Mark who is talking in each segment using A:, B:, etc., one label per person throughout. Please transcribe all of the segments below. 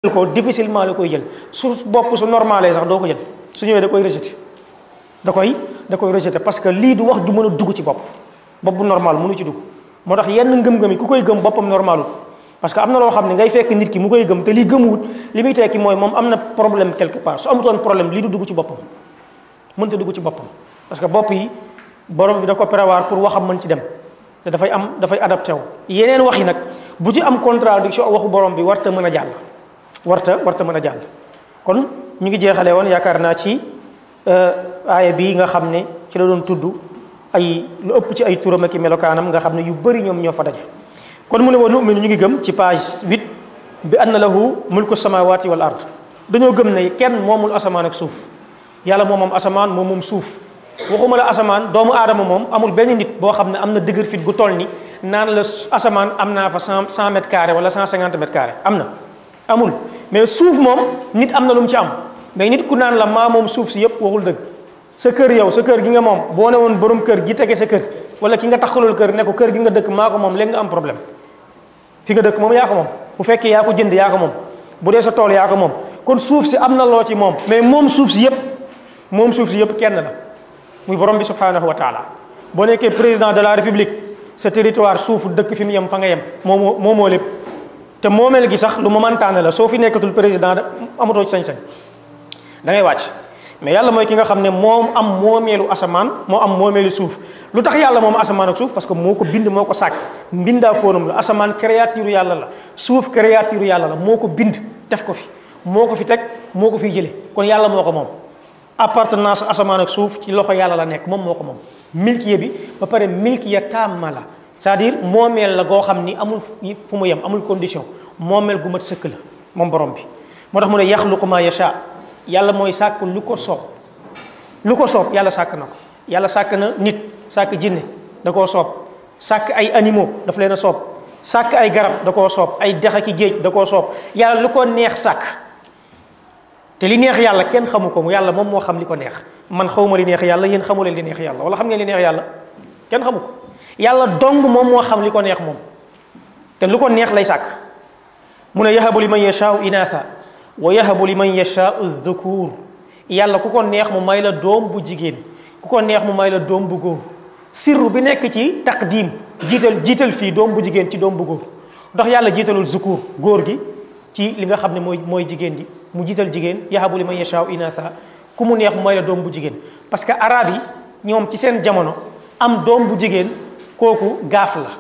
A: ko difficilement la koy jël su bopp su normalé sax doo ko jël su ñëwee da koy rejeté da koy da koy rejeté parce que lii du wax du mën a dugg ci bopp bopp bu normal mënu ci dugg moo tax yenn ngëm-ngëm yi ku koy gëm boppam normalul parce que am na loo xam ne ngay fekk nit ki mu koy gëm te lii gëmuwut li muy tekki mooy moom am na problème quelque part su amutoon problème lii du dugg ci boppam mënta dugg ci boppam parce que bopp yi borom bi da ko prévoir pour waxam mën ci dem te dafay am dafay adapté wu yeneen wax yi nag bu ci am contradiction waxu borom bi warta mën a jàll warta warta mën a jàll kon ñu ngi jeexale woon yaakaar naa ci aaya bii nga xam ne ci la doon tudd ay lu ëpp ci ay turam ak i melokaanam nga xam ne yu bëri ñoom ñoo fa daje kon mu ne wa nu'minu ñu ngi gëm ci page 8 bi anna lahu mulku samawati wal ard dañoo gëm ne kenn moomul asamaan ak suuf yàlla moom moom asamaan moom moom suuf waxuma la asamaan doomu aadama moom amul benn nit boo xam ne am na dëgër fit gu toll ni naan la asamaan am naa fa cent cent mètres carrés wala cent cinquante mètres carrés am na amul mais suuf moom nit am na lu mu ci am mais nit ku naan la maa moom suuf si yëpp waxul dëgg sa kër yow sa kër gi nga moom boo ne woon borom kër gi tege sa kër wala ki nga taxalul kër ne ko kër gi nga dëkk maa ko moom léegi nga am problème fi nga dëkk moom yaa ko moom bu fekkee yaa ko jënd yaa ko moom bu dee sa tool yaa ko moom kon suuf si am na loo ci moom mais moom suuf si yëpp moom suuf si yëpp kenn la muy borom bi subhanahu wa taala boo nekkee président de la république sa territoire suufu dëkk fi mu yem fa nga yem moomoo moomoo lépp te moomeel gi sax lu momentan la soo fi nekkatul président da amatoo ci sañ-sañ da ngay wàcc mais yàlla mooy ki nga xam ne moom am moomeelu asamaan moo am moomeelu suuf lu tax yàlla moom asamaan ak suuf parce que moo ko bind moo ko sàkk mbindaa fóonam la asamaan créature yàlla la suuf créature yàlla la moo ko bind def ko fi moo ko fi teg moo ko fiy jële kon yàlla moo ko moom appartenance asamaan ak suuf ci loxo yàlla la nekk moom moo ko moom milkiya bi ba pare milkiya tàmma la c'est-à-dire moomeel la goo xam ni amul fu mu yem amul condition moomeel gu mat sëkk la moom borom bi moo tax mu ne yaxluqu ma yasha yàlla mooy sàkk lu ko soob lu ko soob yàlla sàkk na ko yàlla sàkk na nit sàkk jinne da koo soob sàkk ay animaux daf leen a soob sàkk ay garab da koo soob ay dex aki géej da koo soob yàlla lu ko neex sàkk te li neex yàlla kenn xamu ko mu yàlla moom moo xam li ko neex man xawma li neex yàlla yéen xamu leen li neex yàlla wala xam ngeen li neex yàlla kenn xamu ko yàlla dong moom moo xam li ko neex moom te lu ko neex lay sàkk mu ne yahabu li man yashaau inaatha wa yahabu li man yashaau dhukur yàlla ku ko neex mu may la doom bu jigéen ku ko neex mu may la doom bu góor sirru bi nekk ci taqdim jiital jiital fii doom bu jigéen ci doom bu góor ndax yàlla jiitalul zukur góor gi ci li nga xam ne mooy mooy jigéen ji mu jiital jigéen yahabu li man yashaau inaatha ku mu neex mu may la doom bu jigéen parce que arab yi ñoom ci seen jamono am doom bu jigéen kooku gaaf la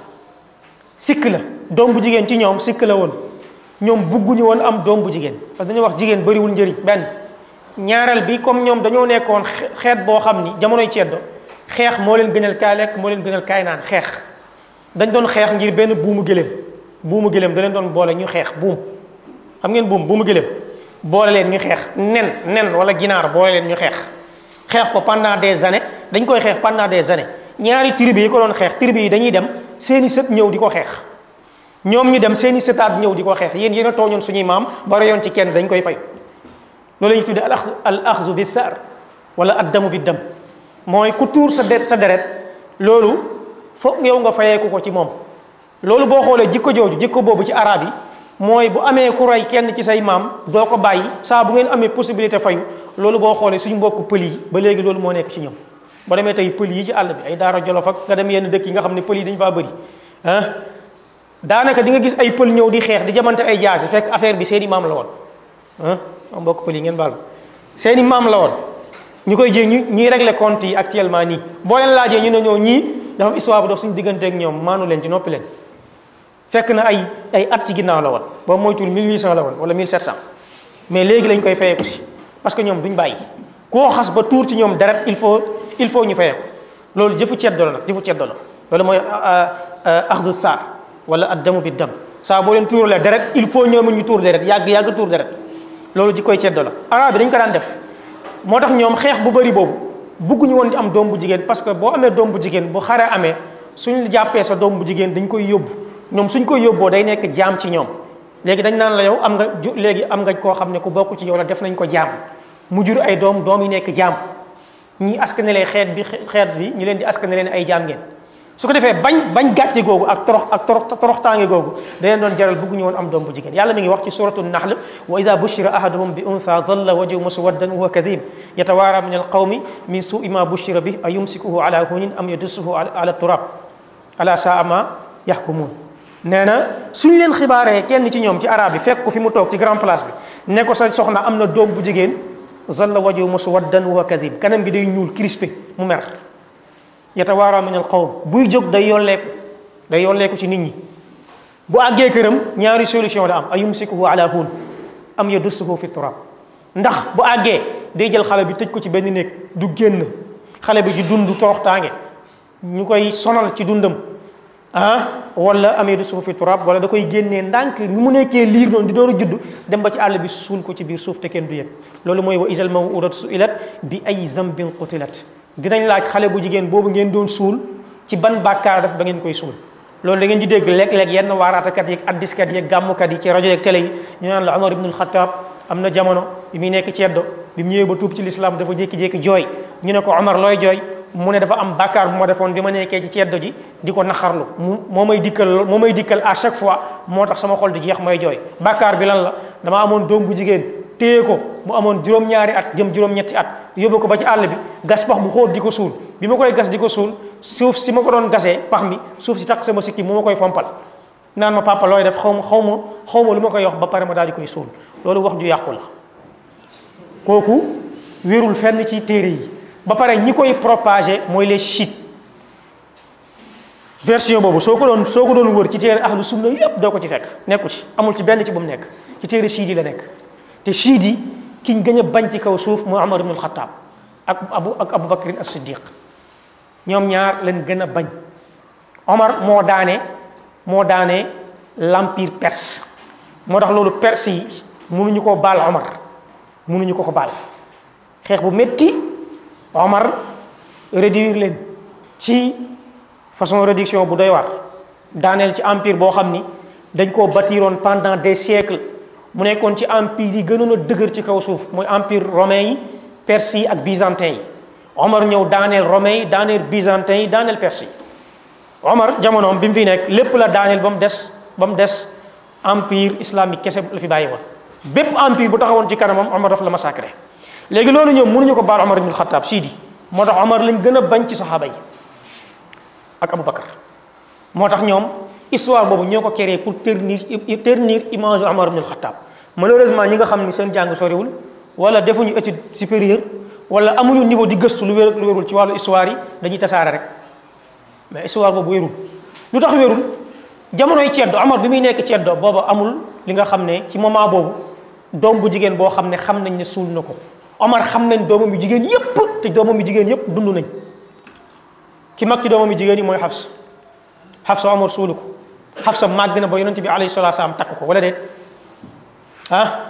A: sikk la doom bu jigéen ci ñoom sikk la woon ñoom bugguñu woon am doom bu jigéen parce que dañuy wax jigéen bëriwul njëriñ benn ñaareel bi comme ñoom dañoo nekkoon xeet boo xam ni jamonoy ceddo xeex moo leen gënal kaay lekk moo leen gënal kaay naan xeex dañ doon xeex ngir benn buumu gëléem buumu gëléem da leen doon boole ñu xeex buum xam ngeen buum buumu gëléem boole leen ñu xeex nen nen wala ginaar boole leen ñu xeex xeex ko pendant des années dañ koy xeex pendant des années ñaari tribu yi ko doon xeex tribu yi dañuy dem seeni sët ñëw di ko xeex ñoom ñu dem seeni sëtaat ñëw di ko xeex yéen yéen a tooñoon suñuy maam ba reyoon ci kenn dañ koy fay loolu la ñuy tuddee al axzu bi thar wala addamu bi dam mooy ku tuur sa det sa deret loolu foog yow nga fayeeku ko ci moom loolu boo xoolee jikko jooju jikko boobu ci arab yi mooy bu amee ku rey kenn ci say maam doo ko bàyyi saa bu ngeen amee possibilité fayu loolu boo xoolee suñu mbokk pël yi ba léegi loolu moo nekk ci ñoom boo demee tey pël yi ci àll bi ay daara jolof ak nga dem yenn dëkk yi nga xam ne pël yi dañu faa bëri ah daanaka di nga gis ay pël ñëw di xeex di jamante ay jaasi fekk affaire bi seeni maam la woon ah am mbokk pël yi ngeen baal seeni maam la woon ñu koy jé ñu ñuy régler compte yi actuellement nii boo leen laajee ñu ne ñoo ñii dafa am histoire bu dox suñu diggante ak ñoom maanu leen ci noppi leen fekk na ay ay at ci ginnaaw la woon boobu moytul 1800 la woon wala 1700 mais léegi lañ koy fayeeku si parce que ñoom duñ bàyyi koo xas ba tuur ci ñoom deret il faut il faut ñu fayeeku loolu jëfu ceddo la nag jëfu ceddo la loolu mooy axdu saar wala addamu bi dam saa boo leen tuuralee deret il faut ñoom ñu tuur deret yàgg yàgg tuur deret loolu ji koy ceddo la arab bi dañ ko daan def moo tax ñoom xeex bu bëri boobu bugguñu woon di am doom bu jigéen parce que boo amee doom bu jigéen bu xare amee suñ jàppee sa doom bu jigéen dañ koy yóbbu ñoom suñ koy yóbboo day nekk jaam ci ñoom léegi dañ naan la yow am nga ju léegi am nga koo xam ne ku bokk ci yow la def nañ ko jaam mu jur ay doom doom yi nekk jaam ñi askanale xeet bi xeet bi ñu leen di askanale leen ay jaam ngeen su ko defee bañ bañ gàcce googu ak torox ak torox toroxtaange googu da leen doon jaral bëgguñu woon am doom bu jigéen yàlla mi ngi wax ci suratu nahl wa ida bushira ahaduhum bi untha dalla wajhu muswaddan wa huwa kadhib yatawaara min alqawmi min suui ma bushira bi a yumsikuhu ala hunin am yadussuhu ala turab ala saa ma yahkumun nee na suñ leen xibaaree kenn ci ñoom ci arab yi fekk ko fi mu toog ci grand place bi ne ko sa soxna am na doom bu jigéen zalla wajhu muswaddan wa huwa kadhib kanam gi day ñuul crispé mu mer yatawaara min al qawm buy jóg day yolleeku day yolleeku ci nit ñi bu àggee këram ñaari solution la am a yumsikuhu ala hun am yadussuhu fi turab ndax bu àggee day jël xale bi tëj ko ci benn néeg du génn xale bi di dund toroxtaange ñu koy sonal ci dundam ah wala am yadussuhu fi turab wala da koy génnee ndànk ni mu nekkee liir noonu di door a judd dem ba ci àll bi suul ko ci biir suuf te kenn du yëg loolu mooy wa isal mawudatu suilat bi ay zambin qutilat dinañ laaj xale bu jigéen boobu ngeen doon suul ci ban bàkkaar def ba ngeen koy suul loolu da ngeen di dégg léeg-léeg yenn waaraatakat yeeg addiskat yeeg gàmmukat yi ci rajo yeeg télé yi ñu naan la Omar ibnul Xattaab am na jamono bi muy nekk ceddo bi mu ñëwee ba tuub ci lislaam dafa jékki-jékki jooy ñu ne ko Omar looy jooy mu ne dafa am bàkkaar bu ma defoon bi ma nekkee ci ceddo ji di ko naxarlu mu moo may dikkal moo may dikkal à chaque fois moo tax sama xol di jeex may jooy bàkkaar bi lan la dama amoon doom bu jigéen téye ko mu amoon juróom-ñaari at jëm juróom-ñetti at yóbbu ko ba ci àll bi gas pax bu xóot di ko suul bi ma koy gas di ko suul suuf si ma ko doon gasee pax mi suuf si takk sama sikki mu ma koy fompal naan ma papa looy def xaw ma xaw ma xaw ma lu ma koy wax ba pare ma daal di koy suul loolu wax ju yàqu la kooku wérul fenn ci téere yi ba pare ñi koy propagé mooy les chiites version boobu soo ko doon soo ko doon wër ci téere ahlu sunna yépp doo ko ci fekk nekku ci amul ci benn ci bu mu nekk ci téere chiite yi la nekk te chiite yi kiñ gën a bañ ci kaw suuf mooy Umar ibn al-Khattab ak abu ak Abu Bakrin as-Siddiq ñoom ñaar leen gën a bañ Omar moo daane moo daane l'empire perse moo tax loolu perse yi mënuñu ko baal Omar mënuñu ko ko baal xeex bu metti Omar réduire leen ci façon réduction bu doy war daaneel ci empire boo xam ni dañ koo bâtiroon pendant des siècles mu nekkoon ci empire yi gënoon a dëgër ci kaw suuf mooy empire romain yi perse yi ak byzantin yi Omar ñëw daaneel romain yi daaneel byzantin yi daaneel perse yi Omar jamonoom bi mu fi nekk lépp la daaneel ba mu des ba mu des empire islamique kese la fi bàyyi woon bépp empire bu taxawoon ci kanamam Omar daf la massacré léegi loolu ñoom mënuñu ko baal Omar ibn Khattab siidi moo tax Omar lañ gën a bañ ci saxaaba yi ak Abu Bakar moo tax ñoom histoire boobu ñoo ko créé pour ternir ternir image Omar ibn Khattab malheureusement ñi nga xam ni seen jàng soriwul wala defuñu étude supérieure wala amuñu niveau di gëstu lu wér lu wérul ci wàllu histoire yi dañuy tasaare rek mais histoire boobu wérul lu tax wérul jamonoy ceddo Omar bi muy nekk ceddo booba amul li nga xam ne ci moment boobu doom bu jigéen boo xam ne xam nañ ne suul na ko Omar xam nañ doomam yu jigéen yépp te doomam yu jigéen yépp dund nañ ki mag ci doomam yu jigéen yi mooy Xafsa Xafsa Omar suulu ko Xafsa màgg na ba yonent bi alayhi salaatu salaam takk ko wala déet ah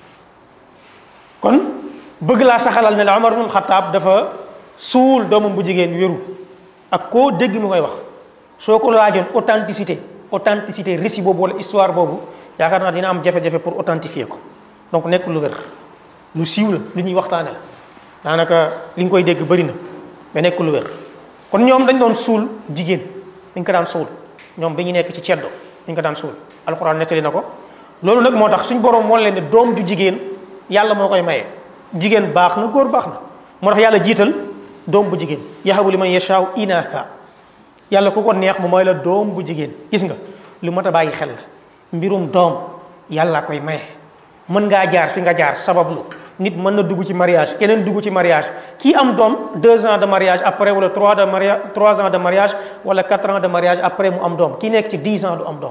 A: kon bëgg laa saxalal ne la Omar ibn Xattaab dafa suul doomam bu jigéen wéru ak koo dégg mu koy wax soo ko laajoon authenticité authenticité récit boobu wala histoire boobu yaakaar naa dina am jafe-jafe pour authentifier ko donc nekk lu wér lu siiw la lu ñuy waxtaane la daanaka li nga koy dégg bëri na mais nekk lu wér kon ñoom dañ doon suul jigéen dañ ko daan suul ñoom bi ñu nekk ci ceddo dañ ko daan suul alxuraan nettali na ko loolu nag moo tax suñ borom moo leen ne doom ju jigéen yàlla moo koy maye jigéen baax na góor baax na moo tax yàlla jiital doom bu jigéen yahabu liman yashaaw inatha yàlla ku ko neex mu mooy la doom bu jigéen gis nga lu mat a bàyyi xel la mbirum doom yàlla koy maye mën ngaa jaar fi nga jaar sabablu nit mën na dugg ci mariage keneen dugg ci mariage kii am doom deux ans de mariage après wala trois de mariage trois ans de mariage wala quatre ans de mariage après mu am doom kii nekk ci dix ans du am doom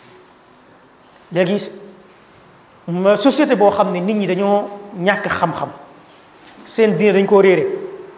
A: léegi société boo xam ne nit ñi dañoo ñàkk xam-xam seen diine dañ koo réere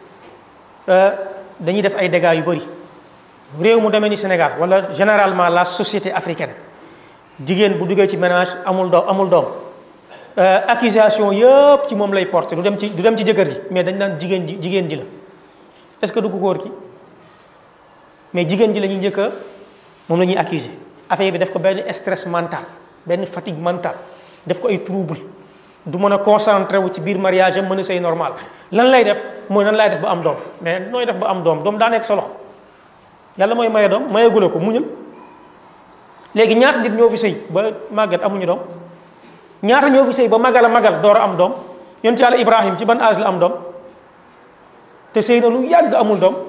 A: dañuy def ay dégâts yu bëri réew mu demee ni Sénégal wala généralement la société africaine jigéen bu duggee ci ménage amul doom amul doom accusation yëpp ci moom lay porté du dem ci du dem ci jëkkër ji mais dañ naan jigéen ji jigéen ji la est-ce que du ko góor ki mais jigéen ji la ñuy njëkk a moom la ñuy accuser affaire bi def ko benn stress mental benn fatigue mentale def ko ay trouble du mën a concentré wu ci biir mariage am mën a sëy normal lan lay def mooy nan lay def ba am doom mais nooy def ba am doom doom daa nekk sa loxo yàlla mooy maye doom mayegule ko muñal léegi ñaata nit ñoo fi sëy ba màgget amuñu doom ñaata ñoo fi sëy ba magal a magal door a am doom yonent yàlla Ibrahim ci ban âge la am doom te sëy na lu yàgg amul doom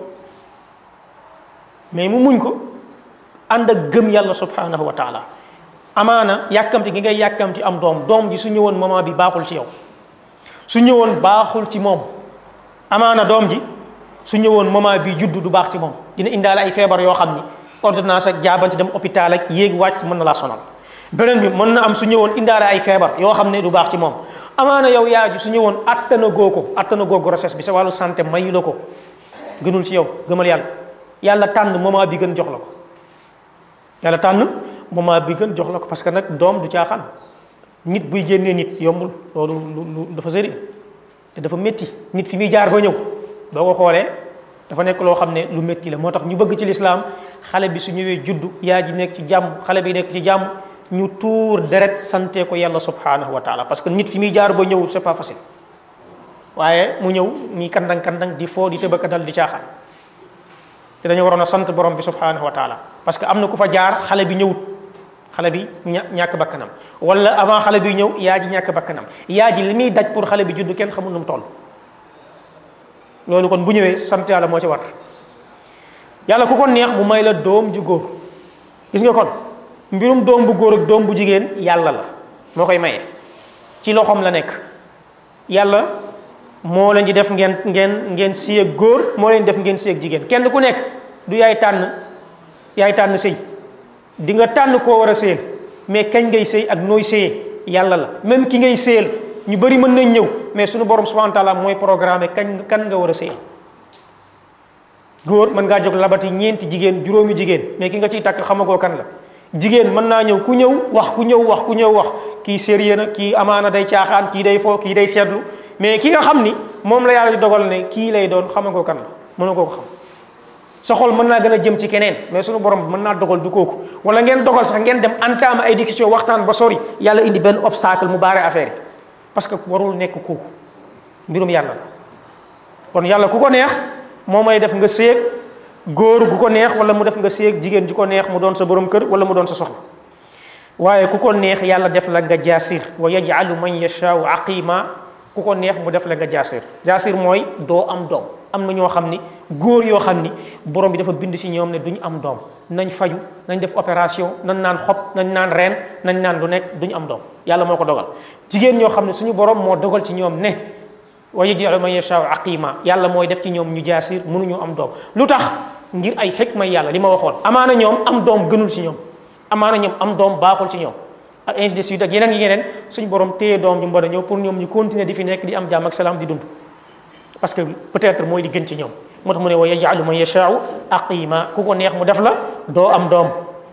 A: mais mu muñ ko ànd ak gëm yàlla subhanahu wa taala amaana yàkkamti gi ngay yàkkamti am doom doom ji su ñëwoon moment bi baaxul ci yow su ñëwoon baaxul ci moom amaana doom ji su ñëwoon moment bi juddu du baax ci moom dina indaale ay feebar yoo xam ni ordonnance ak jaabante dem hôpital ak yéeg wàcc mën na laa sonal beneen bi mën na am su ñëwoon indaale ay feebar yoo xam ne du baax ci moom amaana yow yaay ji su ñëwoon attana goo ko attana goo grossesse bi sa wàllu santé mayu la ko gënul ci yow gëmal yàlla yàlla tànn moment bi gën jox la ko yàlla tànn moment bi gën jox la ko parce que nag doom du caaxaan nit buy génnee nit yombul loolu lu dafa sérieux te dafa métti nit fi muy jaar ba ñëw boo ko xoolee dafa nekk loo xam ne lu métti la moo tax ñu bëgg ci lislaam xale bi su ñëwee juddu yaa ji nekk ci jàmm xale bi nekk ci jàmm ñu tuur deret sante ko yàlla subhanahu wa taala parce que nit fi muy jaar ba ñëw c'est pas facile waaye mu ñëw ñi kandang kandang di foo di tëbaka dal di caaxaan te dañu waroon a sant borom bi subhanahu wa taala parce que am na ku fa jaar xale bi ñëwut xale bi ña ñàkk bakkanam wala avant xale bi ñëw yaa ji ñàkk bakkanam yaa ji li muy daj pour xale bi judd kenn xamul nu mu toll loolu kon bu ñëwee sant yàlla moo ci war yàlla ku ko neex mu may la doom ju góor gis nga kon mbirum doom bu góor ak doom bu jigéen yàlla la moo koy maye ci loxoom la nekk yàlla moo leen di def ngeen ngeen ngeen si ak góor moo leen def ngeen si ak jigéen kenn ku nekk du yaay tànn yaay tànn sëy di nga tànn koo war a sëyal mais kañ ngay sëy ak nooy sëyee yàlla la même ki ngay sëyal ñu bëri mën nañ ñëw mais suñu borom subhanahu wa taala mooy programme kañ kan nga war a sëyal góor mën ngaa jóg labati ñeenti jigéen juróomi jigéen mais ki nga ciy takk xamagoo kan la jigéen mën naa ñëw ku ñëw wax ku ñëw wax ku ñëw wax kii sérieux na kii amaana day caaxaan kii day foo kii day seetlu mais ki nga xam ni moom la yàlla di dogal ne kii lay doon xamagoo kan la mëna koo ko xam sa xol mën naa gën a jëm ci keneen mais suñu borom mën naa dogal du kooku wala ngeen dogal sax ngeen dem entame ay discussion waxtaan ba sori yàlla indi benn obstacle mu baare affaire yi parce que warul nekk kooku mbirum yàlla la kon yàlla ku ko neex moo may def nga séeg góor gu ko neex wala mu def nga séeg jigéen ju ko neex mu doon sa borom kër wala mu doon sa soxna waaye ku ko neex yàlla def la nga jaasir wa yajalu man yashaau aqima ku ko neex mu def la nga jaasir jaasir mooy doo am doom am na ñoo xam ni góor yoo xam ni borom bi dafa bind ci ñoom ne duñu am doom nañ faju nañ def opération nañ naan xob nañ naan reen nañ naan lu nekk duñu am doom yàlla moo ko dogal jigéen ñoo xam ne suñu borom moo dogal ci ñoom ne wa yaj'alu man yashaa'u aqima yàlla mooy def ci ñoom ñu jaasir mënuñu am doom lu tax ngir ay xikma yàlla li ma waxoon amaana ñoom am doom gënul ci ñoom amaana ñoom am doom baaxul ci ñoom ak ainsi de suite ak yeneen yi yeneen suñu borom téye doom ju mën a ñëw pour ñoom ñu continuer di fi nekk di am jàmm ak salaam di dund parce que peut-être mooy li gën ci ñoom moo tax mu ne wa yaj'alu man yashaa'u aqima ku ko neex mu def la doo am doom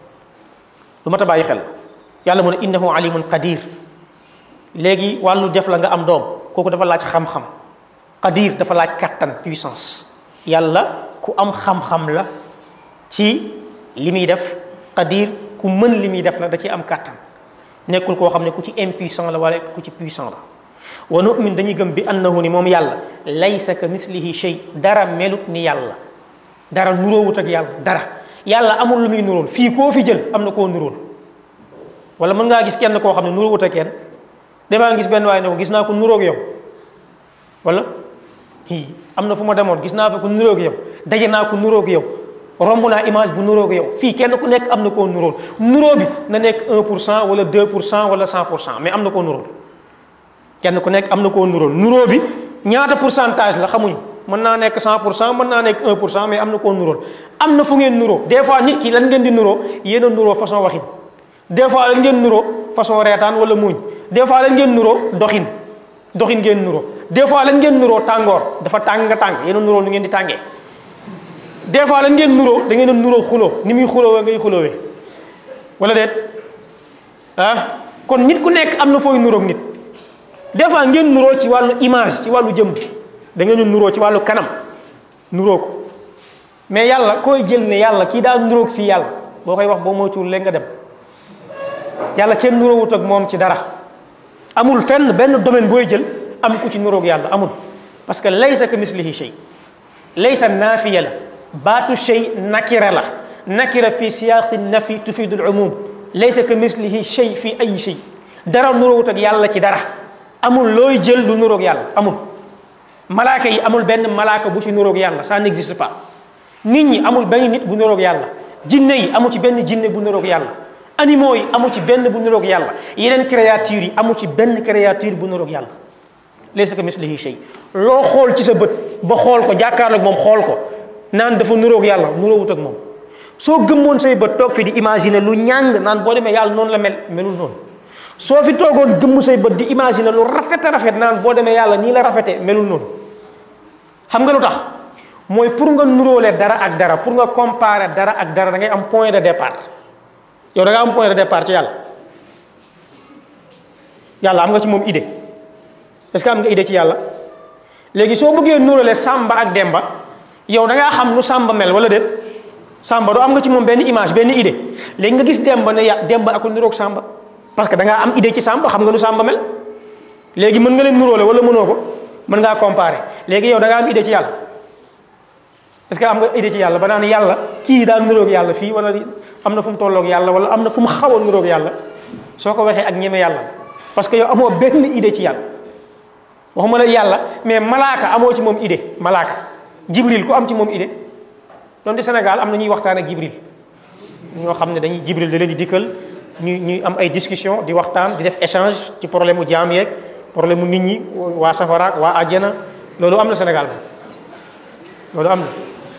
A: lu mat a bàyyi xel yàlla mu ne innahu alimun qadir léegi wàllu def la nga am doom kooku dafa laaj xam-xam qadir dafa laaj kattan puissance yàlla ku am xam-xam la ci li muy def qadir ku mën li muy def la da ci am kattan nekkul koo xam ne ku ci impuissant la wala ku ci puissant la wa nu'min dañuy gëm bi annahu ni moom yàlla laysa ka mislihi shay dara melut ni yàlla dara nuróowut ak yàlla dara yàlla amul lu muy nuróol fii koo fi jël am na koo nuróol wala mën ngaa gis kenn koo xam ne nuróowut ak kenn damaa gis benn waaye ne ko gis naa ko nuróog yow wala hi am na fu ma demoon gis naa fa ku nuróog yow daje naa ko nuróog yow romb naa image bu nuróog yow fii kenn ku nekk am na koo nuróol nuróo bi na nekk 1 pour cent wala 2 pour cent wala 100 pour cent mais am na koo nuróol kenn ku nekk am na koo nuróol nuróo bi ñaata pourcentage la xamuñu mën naa nekk 100 pour cent mën naa nekk 1 pour cent mais am na koo nuróol am na fu ngeen nuróo des fois nit ki lan ngeen di nuróo yéen a nuróo façon waxin des fois lan ngeen nuróo façon reetaan wala muuñ des fois lan ngeen nuróo doxin doxin ngeen nuróo des fois lan ngeen nuróo tàngoor dafa tàng nga tàng yéen a nuróo lu ngeen di tàngee des fois lan ngeen nuróo da ngeen a nuróo xuloo ni muy xuloowee ngay xuloowee wala déet ah kon nit ku nekk am na fooy nuróog nit des fois ngeen nuróo ci wàllu image ci wàllu jëm da ngeen a nuróo ci wàllu kanam nuróo ko mais yàlla koy jël ne yàlla kii daal nuróog fii yàlla boo koy wax boo moytuwul léegi nga dem yàlla kenn nuróowut ak moom ci dara amul fenn benn domaine booy jël am ku ci nuróog yàlla amul parce que laysa ka mislihi shay laysa naafiya la baatu shay nakira la nakira fi siyaqi nafi tufidu al umum laysa ka mislihi shay fi ay shay dara nuróowut ak yàlla ci dara amul looy jël lu nuróog yàlla amul malaaka yi amul benn malaaka bu ci nuróog yàlla ça n'existe pas nit ñi amul benn nit bu nuróog yàlla jinne yi amu ci benn jinne bu nuróog yàlla animaux yi amu ci benn bu nuróog yàlla yeneen créatures yi amu ci benn créature bu nuróog yàlla laysa ka mislihi shay loo xool ci sa bët ba xool ko jàkkaarloog moom xool ko naan dafa nuróog yàlla nuróowut ak moom soo gëmmoon say bët toog fi di imaginer lu ñàng naan boo demee yàlla noonu la mel melul noonu soo fi toogoon gëmm say bët di imaginer lu rafet a rafet naan boo demee yàlla nii la rafete melul noonu xam nga lu tax mooy pour nga nuróole dara ak dara pour nga comparer dara ak dara da ngay am point de départ yow da nga am point de départ ci yàlla yàlla am nga ci moom idée est-ce que am nga idée ci yàlla léegi soo bëggee nuróole Samba ak Demba yow da ngaa xam nu Samba mel wala déet Samba doo am nga ci moom benn image benn idée léegi nga gis Demba ne ya Demba ak nuróog Samba parce que da ngaa am idée ci Samba xam nga nu Samba mel léegi mën nga leen nuróole wala mënoo ko mën ngaa comparer léegi yow da ngaa am idée ci yàlla est-ce que am nga idée ci yàlla ba naan yàlla kii daa nuróog yàlla fii wala am na fu mu tolloog yàlla wala am na fu mu xaw a nuróog yàlla soo ko waxee ak ñeme yàlla parce que yow amoo benn idée ci yàlla waxuma la yàlla mais malaaka amoo ci moom idée malaaka jibril ku am ci moom idée donte Sénégal am na ñuy waxtaan ak jibril ñoo xam ne dañuy jibril da leen di dikkal ñuy ñuy am ay discussion di waxtaan di def échange ci problème mu jaam yeeg problème mu nit ñi waa safaraak waa àjjana loolu am na Sénégal loolu am na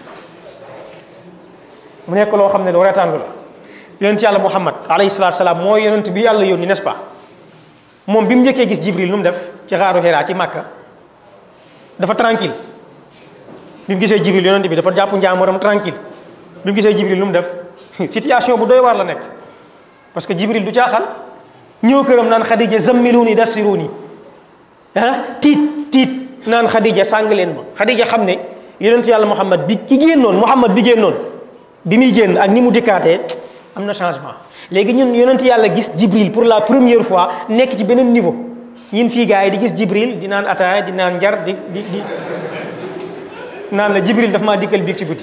A: mu nekk loo xam ne lu reetaan la yonent yàlla Muhammad alayhi salaatu salaam mooy yonent bi yàlla yónni n'est-ce pas moom bi mu njëkkee gis jibril nu mu def ci xaaru Hira ci Makka dafa tranquille bi mu gisee jibril yonent bi dafa jàpp njaamuram tranquille bi mu gisee jibril nu mu def situation bu doy waar la nekk parce que jibril du caaxaan ñëw këram naan xadija zammiluni dassiruni ah tiit tiit naan xadija sàng leen ma xadija xam ne yonent yàlla Muhammad bi ki génnoon Muhammad bi génnoon bi muy génn ak ni mu dikkaatee am na changement léegi ñun yonent yàlla gis jibril pour la première fois nekk ci beneen niveau ñun fii gars yi di gis jibril di naan ataaya di naan njar di di di naan la jibril daf maa dikkal biig ci guddi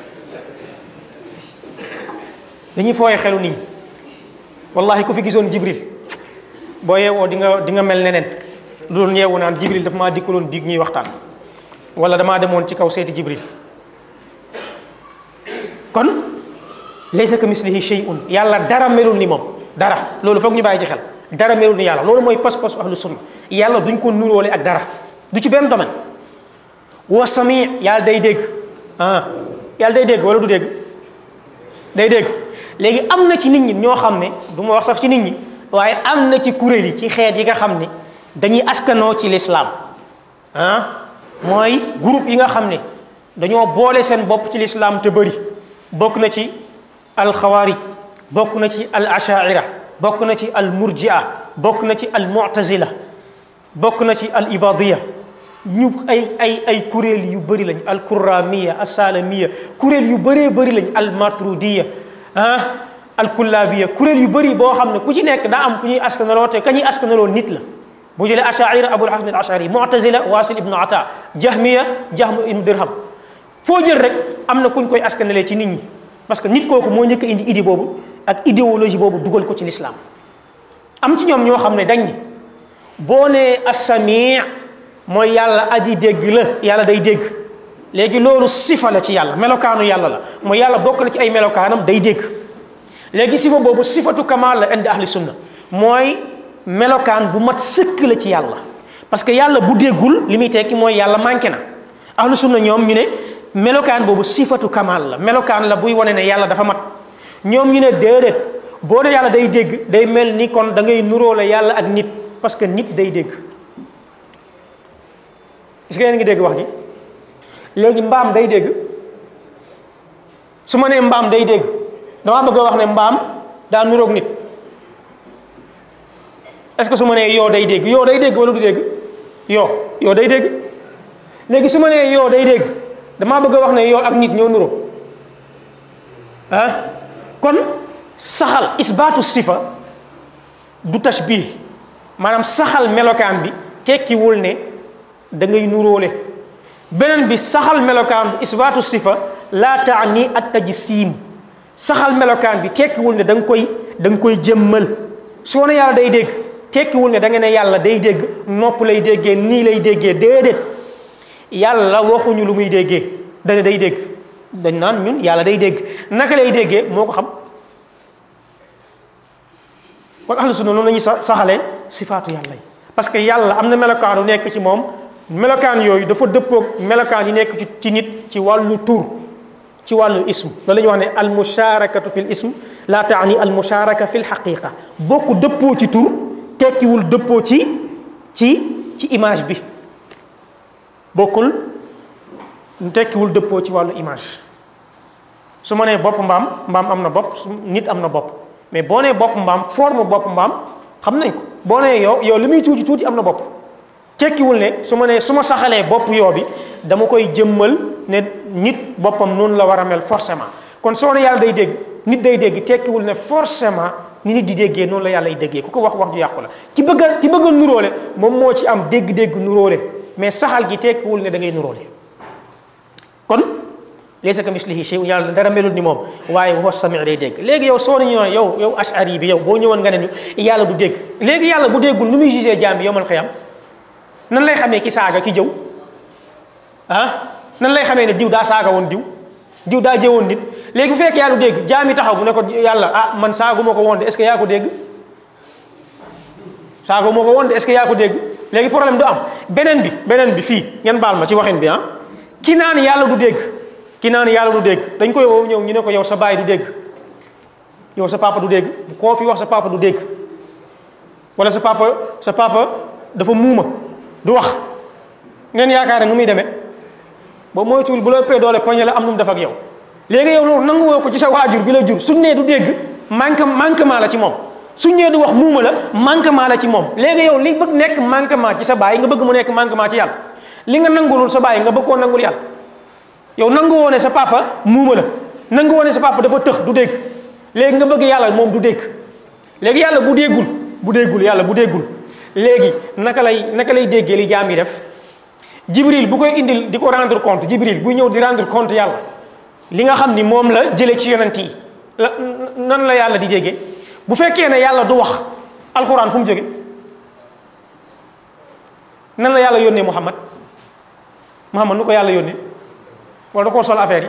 A: dañuy fooye xelu nit ñi wallahi ku fi gisoon jibril boo yeewoo di nga di nga mel neneen lu doon yeewu naan jibril daf maa dikkaloon biig ñuy waxtaan wala damaa demoon ci kaw seeti jibril kon laysa ka mislihi shay'un yàlla dara melul ni moom dara loolu foog ñu bàyyi ci xel dara melul ni yàlla loolu mooy pas-pasu ahlu sunna yàlla duñ ko nuróole ak dara du ci benn domaine wa sami yàlla day dégg ah yàlla day dégg wala du dégg day dégg léegi am na ci nit ñi ñoo xam ne du ma wax sax ci nit ñi waaye am na ci kuréel yi ci xeet yi nga xam ne dañuy askanoo ci lislaam ah mooy groupe yi nga xam ne dañoo boole seen bopp ci lislaam te bëri bokk na ci alxawaarij bokk na ci al ashaira bokk na ci al murjia bokk na ci al mu'tazila bokk na ci al ibadiya ñu ay ay ay kuréel yu bëri lañ al kuramiya al salamiya kuréel yu bëree bëri lañ al matrudiya ah al kullabiya kuréel yu bëri boo xam ne ku ci nekk daa am fu ñuy askanaloo te ka ñuy askanaloo nit la bu jëlee ashaira abul hasan al ashari mu'tazila wasil ibnu ata jahmiya jahm ibnu dirham foo jël rek am na kuñ koy askanalee ci nit ñi parce que nit kooku moo njëkk a indi idée boobu ak idéologie boobu dugal ko ci lislaam am ci ñoom ñoo xam ne dañ ni boo nee assami mooy yàlla aji dégg la yàlla day dégg léegi loolu sifa la ci yàlla melokaanu yàlla la mooy yàlla bokk na ci ay melokaanam day dégg léegi sifa boobu sifatu kamal la indi ahli sunna mooy melokaan bu mat sëkk la ci yàlla parce que yàlla bu déggul li muy tekki mooy yàlla manqué na ahlu sunna ñoom ñu ne melokaan boobu sifatu kamal la melokaan la buy wane ne yàlla dafa mat ñoom ñu ne déedéet boo ne yàlla day dégg day mel ni kon da ngay nuróole yàlla ak nit parce que nit day dégg est-ce que yéen ngi dégg wax ji léegi mbaam day dégg su ma nee mbaam day dégg damaa bëgg a wax ne mbaam daa nuróog nit est-ce que su ma nee yoo day dégg yoo day dégg wala du dégg yoo yoo day dégg léegi su ma nee yoo day dégg damaa bëgg a wax ne yoo ak nit ñoo nuroo ah kon saxal isbaatu sifa du tashbih maanaam saxal melokaan bi tekkiwul ne da ngay nuróole beneen bi saxal melokaan bi isbaatu sifa laa taani at tajsim saxal melokaan bi tekkiwul ne da nga koy da nga koy jëmmal soo ne yàlla day dégg tekkiwul ne da nga ne yàlla day dégg nopp lay déggee nii lay déggee déedéet yàlla waxuñu lu muy déggee dana day dégg dañ naan ñun yàlla day dégg naka lay déggee moo ko xam kon ahlu sunna noonu la ñuy sa saxalee sifaatu yàlla yi parce que yàlla am na melokaan yu nekk ci moom melokaan yooyu dafa dëppoog melokaan yi nekk ci ci nit ci wàllu tur ci wàllu ism loolu la ñuy wax ne al musharakatu fi l ism laa taani al musharaka fi l xaqiqa bokk dëppoo ci tur tekkiwul dëppoo ci ci ci image bi bokkul tekkiwul dëppoo ci wàllu image su ma nee bopp mbaam mbaam am na bopp su nit am na bopp mais boo nee bopp mbaam forme bopp mbaam xam nañ ko boo nee yow yow li muy tuuti tuuti am na bopp tekkiwul ne su ma nee su ma saxalee bopp yoo bi dama koy jëmmal ne nit boppam noonu la war a mel forcément kon soo ne yàlla day dégg nit day dégg tekkiwul ne forcément ni nit di déggee noonu la yàlla ay déggee ku ko wax wax ju yàqu la ki bëgg a ki bëgg a nuróole moom moo ci am dégg-dégg nuróole mais saxal gi tekkiwul ne da ngay nuróole kon laysa ka mislihi shay yàlla dara melul ni moom waaye wa sami day dégg léegi yow soo nañu yow yow ashari bi yow boo ñëwoon nga ne ñu yàlla du dégg léegi yàlla bu déggul nu muy jugé jaam bi yowmal xiyam nan lay xamee ki saaga ki jëw ah nan lay xamee ne diw daa saaga woon diw diw daa jëwoon nit léegi bu fekk yàlla du dégg jaam yi taxaw bu ne ko yàlla ah man saaguma ko woon de est-ce que yaa ko dégg saaguma ko woon de est-ce que yaa ko dégg léegi problème du am beneen bi beneen bi fii ngeen baal ma ci waxin bi ah ki naan yàlla du dégg ki naan yàlla du dégg dañ koy woo ñëw ñu ne ko yow sa baay du dégg yow sa papa du dégg koo fi wax sa papa du dégg wala sa papa sa papa dafa muuma du wax ngeen yaakaar ne nu muy demee ba moytuwul bu la ëppee doole poñe la am nu mu def ak yow léegi yow loolu nangu woo ko ci sa waajur bi la jur suñ nee du dégg manque manquement la ci moom suñ nee du wax muuma la manquement la ci moom léegi yow li bëgg nekk manquement ci sa baay nga bëgg mu nekk manquement ci yàlla li nga nangulul sa baay nga bëgg koo nangul yàlla yow nangu woone sa papa muuma la nangu woone sa papa dafa tëx du dégg léegi nga bëgg yàlla moom du dégg léegi yàlla bu déggul bu déggul yàlla bu déggul léegi naka lay naka lay déggee li jaam yi def jibril bu koy indil di ko rendre compte jibril buy ñëw di rendre compte yàlla li nga xam ni moom la jëlee ci yonent yi la nan la yàlla di déggee bu fekkee ne yàlla du wax alxuraan fu mu jóge nan la yàlla yónnee muhammad muhammad nu ko yàlla yónnee wala da koo sol affaire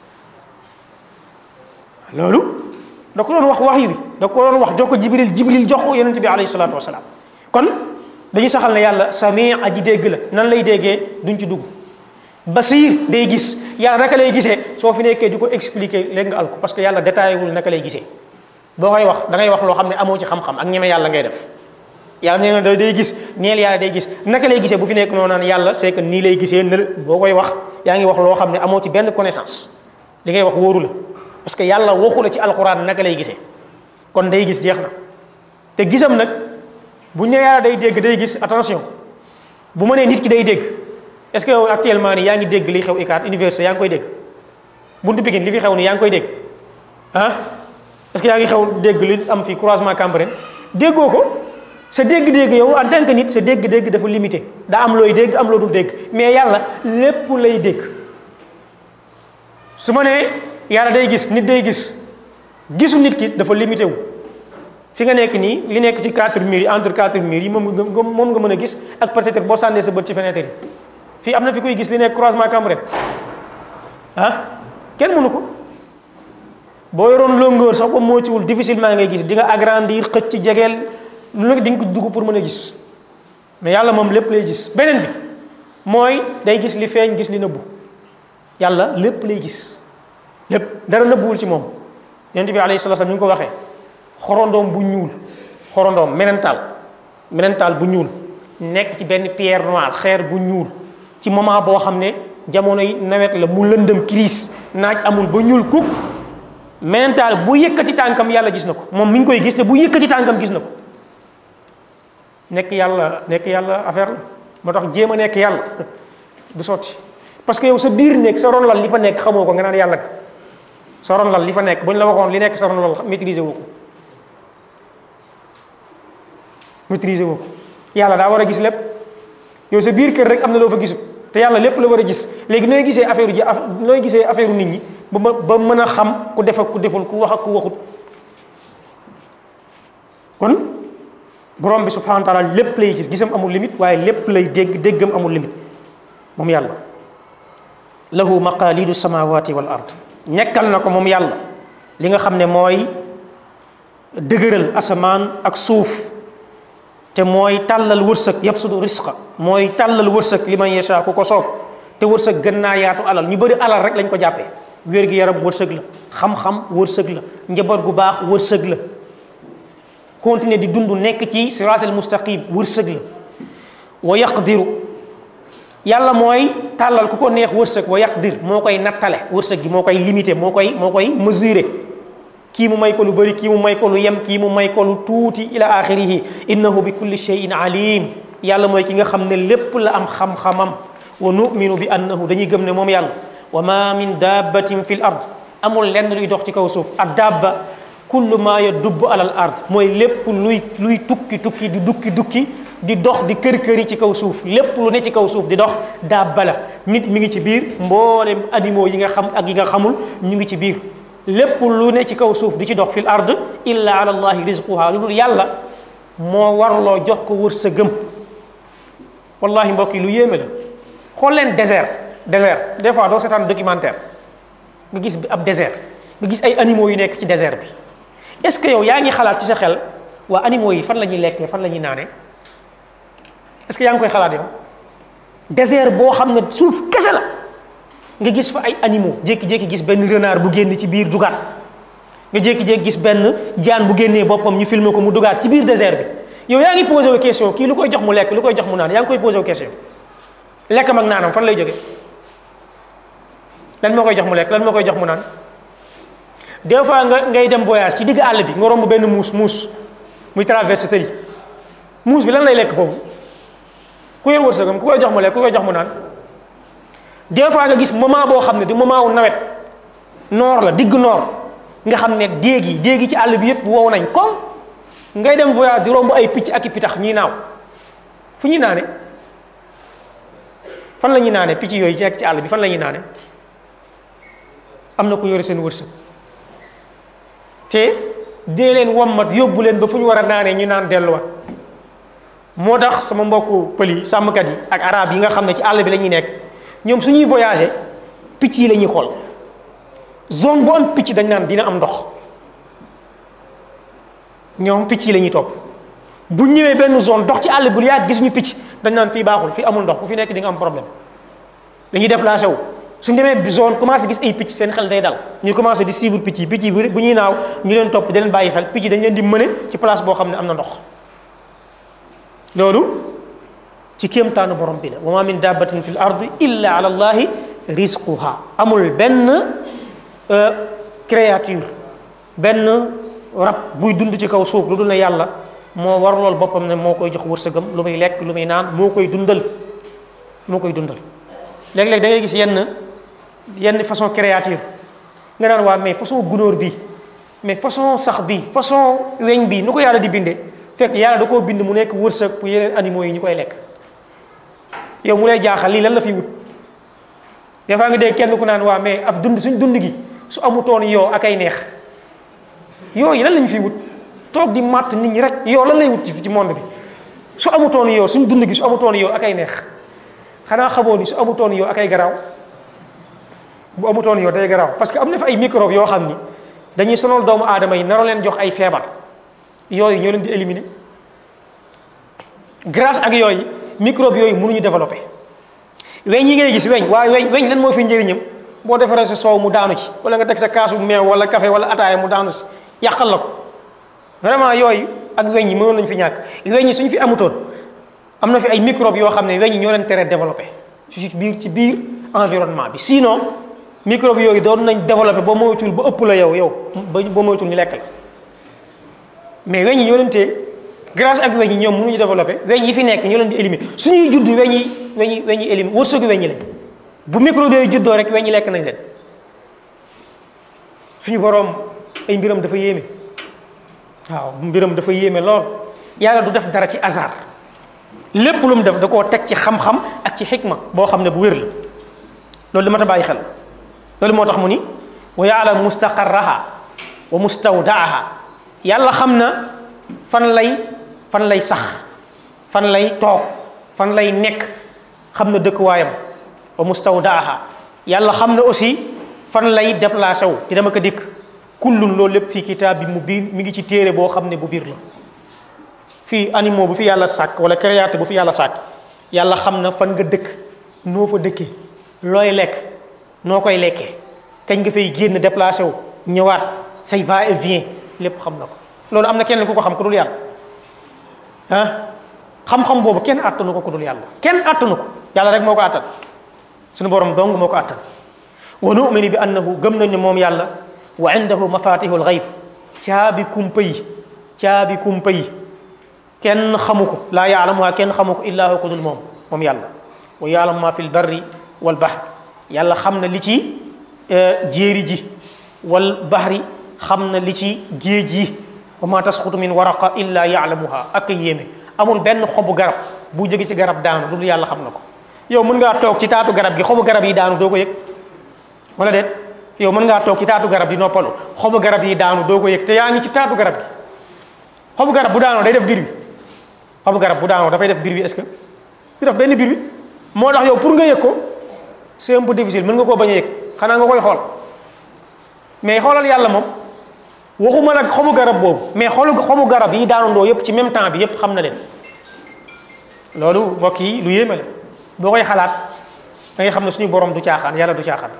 A: yi loolu da ko doon wax wax yi bi da ko doon wax jox ko jibril jibril jox ko yonent bi alayhi salaatu wasalaam kon dañuy saxal ne yàlla sami aji dégg la nan lay déggee duñ ci dugg basir day gis yàlla naka lay gisee soo fi nekkee di ko expliquer léegi nga al ko parce que yàlla détaillé wul naka lay gisee boo koy wax da ngay wax loo xam ne amoo ci xam-xam ak ñeme yàlla ngay def yàlla nee na day gis neel yàlla day gis naka lay gisee bu fi nekk noonu naan yàlla c'est que nii lay gisee ne boo koy wax yaa ngi wax loo xam ne amoo ci benn connaissance li ngay wax wóoru la parce que yàlla waxu la ci alxuraan naka lay gisee kon day gis jeex na te gisam nag bu ñu nee yàlla day dégg day gis attention bu ma nee nit ki day dégg est-ce que yow actuellement nii yaa ngi dégg li xew ICAT université yaa ngi koy dégg buntu Pikine li fi xew nii yaa ngi koy dégg ah est-ce que yaa ngi xew dégg li am fi croisement Cambérène déggoo ko sa dégg-dégg yow en tant que nit sa dégg-dégg dafa limité daa am looy dégg am loo dul dégg mais yàlla lépp lay dégg su ma nee yàlla day gis nit day gis gisu nit ki dafa limité wu fi nga nekk nii li nekk ci quatre murs yi entre quatre murs yi moom nga moom nga mën a gis ak peut-être boo sànnee sa bët ci fenêtre yi fii am na fi koy gis li nekk croisement Cambérène ah kenn mënu ko boo yoroon longueur sax ba moytuwul difficilement ngay gis di nga agrandir xëcc ci jegeel lu nekk di nga ko dugg pour mën a gis mais yàlla moom lépp lay gis beneen bi mooy day gis li feeñ gis li nëbbu yàlla lépp lay gis lépp dara nëbbuwul ci moom yonent bi alayhi salaam ñu ngi ko waxee xorondoom bu ñuul xorondoom menental menental bu ñuul nekk ci benn pierre noire xeer bu ñuul ci moment boo xam ne jamonoy nawet la mu lëndëm crise naaj amul ba ñuul kuk menental bu yëkkati tànkam yàlla gis na ko moom mi ngi koy gis te bu yëkkati tànkam gis na ko nekk yàlla nekk yàlla affaire la moo tax jéem a nekk yàlla du sotti parce que yow sa biir nekk sa ron lal li fa nekk xamoo ko nga naan yàlla sa ron lal li fa nekk bu ñu la waxoon li nekk sa ron lal maîtriser woo ko maîtriser woo ko yàlla daa war a gis lépp yow sa biir kër rek am na loo fa gisut te yàlla lépp la war a gis léegi nooy gisee affaire ji nooy gisee affaire nit ñi ba ba mën a xam ku def ak ku deful ku wax ak ku waxut kon borom bi subhanahu wa taala lépp lay gis gisam amul limite waaye lépp lay dégg déggam amul limite moom yàlla lahu maqalidu samawati wal ard nekkal na ko moom yàlla li nga xam ne mooy dëgëral asamaan ak suuf te mooy tàllal wërsëg yabsudu risqa mooy tàllal wërsëg li man yasha ku ko soob te wërsëg gën naa yaatu alal ñu bëri alal rek lañ ko jàppee wér gi yaram wërsëg la xam-xam wërsëg la njaboot gu baax wërsëg la continuer di dund nekk ci siraatal mustaqim wërsëg la wa yaqdiru yàlla mooy tàllal ku ko neex wërsëg wa yaqdir moo koy nattale wërsëg gi moo koy limité moo koy moo koy mesurer kii mu may ko lu bëri kii mu may ko lu yem kii mu may ko lu tuuti ila axirihi innahu bi kulli shay'in alim yàlla mooy ki nga xam ne lépp la am xam-xamam wa numinu bi annahu dañuy gëm ne moom yàlla wa ma min dabbatin fi l ard amul lenn luy dox ci kaw suuf ak dabba kullu ma yadubb alal ard mooy lépp luy luy tukki tukki di dukki dukki di dox di kër këri ci kaw suuf lépp lu ne ci kaw suuf di dox dabba la nit mi ngi ci biir mboolem animaux yi nga xam ak yi nga xamul ñu ngi ci biir lépp lu ne ci kaw suuf di ci dox fil ard illa ala allahi rizquha lu dul yàlla moo warloo jox ko wër sa gëm wallahi mbokk yi lu yéeme la xool leen désert désert des fois doo seetaan documentaire nga gis ab désert nga gis ay animaux yu nekk ci désert bi est-ce que yow yaa ngi xalaat ci sa xel waa animaux yi fan la ñuy lekkee fan la ñuy naanee est-ce que yaa ngi koy xalaat yow désert boo xam ne suuf kese la nga gis fa ay animaux jékki-jékki gis benn renard bu génn ci biir dugaat nga jékki-jékki gis benn jaan bu génnee boppam ñu filmer ko mu dugaat ci biir désert bi yow yaa ngi posé wu question kii lu koy jox mu lekk lu koy jox mu naan yaa ngi koy posé wu question lekkam ak naanam fan lay jóge lan moo koy jox mu lekk lan moo koy jox mu naan des fois nga ngay dem voyage ci digg àll bi nga romb benn muus muus muy traversé tëri muus bi lan lay lekk foofu ku yor wërsëgam ku koy jox mu lekk ku koy jox mu naan des fois nga gis moment boo xam ne du moment wu nawet noor la digg noor nga xam ne déeg yi déeg yi ci àll bi yépp wow nañ comme ngay dem voyage di romb ay picc ak i pitax ñuy naaw fu ñuy naane fan la ñuy naane picc yooyu ci nekk ci àll bi fan la ñuy naane am na ku yore seen wërsëg te dee leen wommat yóbbu leen ba fu ñu war a naanee ñu naan delluwaat moo tax sama mbokku pël yi sàmmkat yi ak arab yi nga xam ne ci àll bi la ñuy nekk ñoom suñuy voyager picc yi la ñuy xool zone bu am picc dañ naan dina am ndox ñoom picc yi la ñuy topp bu ñëwee benn zone dox ci àll bu yàgg gis ñu picc dañ naan fii baaxul fii amul ndox ku fi nekk di nga am problème dañuy déplacé wu suñ demee zone commencé gis ay picc seen xel day dal ñu commencé di suivre picc yi picc yi bu ñuy naaw ñu leen topp di leen bàyyi xel picc yi dañ leen di mëne ci place boo xam ne am na ndox loolu ci kéemtaanu borom bi la wa ma min dabbatin fi l ardi illa ala allahi rizquha amul benn créature benn rab buy dund ci kaw suuf lu dul ne yàlla moo war lool boppam ne moo koy jox wërsëgam lu muy lekk lu muy naan moo koy dundal moo koy dundal léeg-léeg da ngay gis yenn yenn façon créature nga naan waa mais façon gunóor bi mais façon sax bi façon weñ bi nu ko yàlla di bindee fekk yàlla da koo bind mu nekk wërsëg pour yeneen animaux yi ñu koy lekk yow mu lay jaaxal lii lan la fiy wut des fois nga dégg kenn ku naan waa mais ab dund suñ dund gi su amutoon yow ak ay neex yooyu lan lañu fiy wut toog di màtt nit ñi rek yow lan lay wut ci ci monde bi su amutoon yow suñ dund gi su amutoon yow ak ay neex xanaa xamoo ni su amutoon yow ak ay garaaw bu amutoon yow day garaaw parce que am na fa ay microbe yoo xam ni dañuy sonal doomu aadama yi naroo leen jox ay feebar yooyu ñoo leen di éliminer grâce ak yooyu microbe yooyu mënuñu développer weñ yi ngay gis weñ waaye weñ weñ lan moo fi njëriñam boo defaree sa soow mu daanu ci wala nga teg sa kaasu meew wala café wala ataaya mu daanu si yàqal la ko vraiment yooyu ak weñ yi mënoon lañu fi ñàkk weñ yi suñu fi amutoon am na fi ay microbe yoo xam ne weñ yi ñoo leen tere développé ci biir ci biir environnement bi sinon microbe yooyu doon nañ développé ba moytul ba ëpp la yow yow ba ba moytul ñu lekk la mais weñ yi ñoo leen téye grâce ak weñ yi ñoom mënuñu développé weñ yi fi nekk ñoo leen di éliminer suñuy judd weñ yi weñ yi weñ yi éliminer wërsëgu weñ yi lañ bu microbe yooyu juddoo rek weñ yi lekk nañ leen suñu boroom ay mbiram dafa yéeme waaw mbiram dafa yéeme lool yàlla du def dara ci hasard lépp lu mu def da koo teg ci xam-xam ak ci xikma boo xam ne bu wér la loolu li ma ta bàyyi xel loolu moo tax mu ni wa yaalam mustaqarraha wa mustawdaaha yàlla xam na fan lay fan lay sax fan lay toog fan lay nekk xam na dëkkuwaayam wa mustawdaaha yàlla xam na aussi fan lay déplacé wu di dama ko dikk kullun loolu lépp fii kitaab bi mu biir mi ngi ci téere boo xam ne bu biir la fii animaux bu fi yàlla sàkk wala créateur bu fi yàlla sàkk yàlla xam na fan nga dëkk noo fa dëkkee looy lekk noo koy lekkee kañ nga fay génn déplacé wu ñëwaat say va et vient lépp xam na ko loolu am na kenn ku ko xam ku dul yàlla ah xam-xam boobu kenn àttanu ko ku dul yàlla kenn àttanu ko yàlla rek moo ko àttan suñu borom dong moo ko àttan wa numinu bi annahu gëm nañ ne moom yàlla wa indahu mafatihul gayb caabi kumpa yi caabi kumpa yi kenn xamu ko laa yaalamuha kenn xamu ko illaa ko dul moom moom yàlla wa yaalamu ma fi lbarri wal bahr yàlla xam na li ci jéeri ji wal bahri xam na li ci géej yi wa ma tasqutu min waraqa illa yaalamuha ak yéeme amul benn xobu garab bu jóge ci garab daanu dul yàlla xam na ko yow mën ngaa toog ci taatu garab gi xobu garab yi daanu doo ko yëg wala déet yow mën ngaa toog ci taatu garab yi noppalu xobu garab yi daanu doo ko yëg te yaa ngi ci taatu garab gi xobu garab bu daanoo day def biir bi xobu garab bu daanoo dafay def biir bi est-ce que du def benn biir bi moo tax yow pour nga yëg ko c'est un peu difficile mën nga koo bañ a yëg xanaa nga koy xool mais xoolal yàlla moom waxuma nag xobu garab boobu mais xoolu xobu garab yi daanandoo yëpp ci même temps bi yëpp xam na leen loolu mbokk yi lu yéeme la boo koy xalaat da ngay xam ne suñu borom du caaxaan yàlla du caaxaan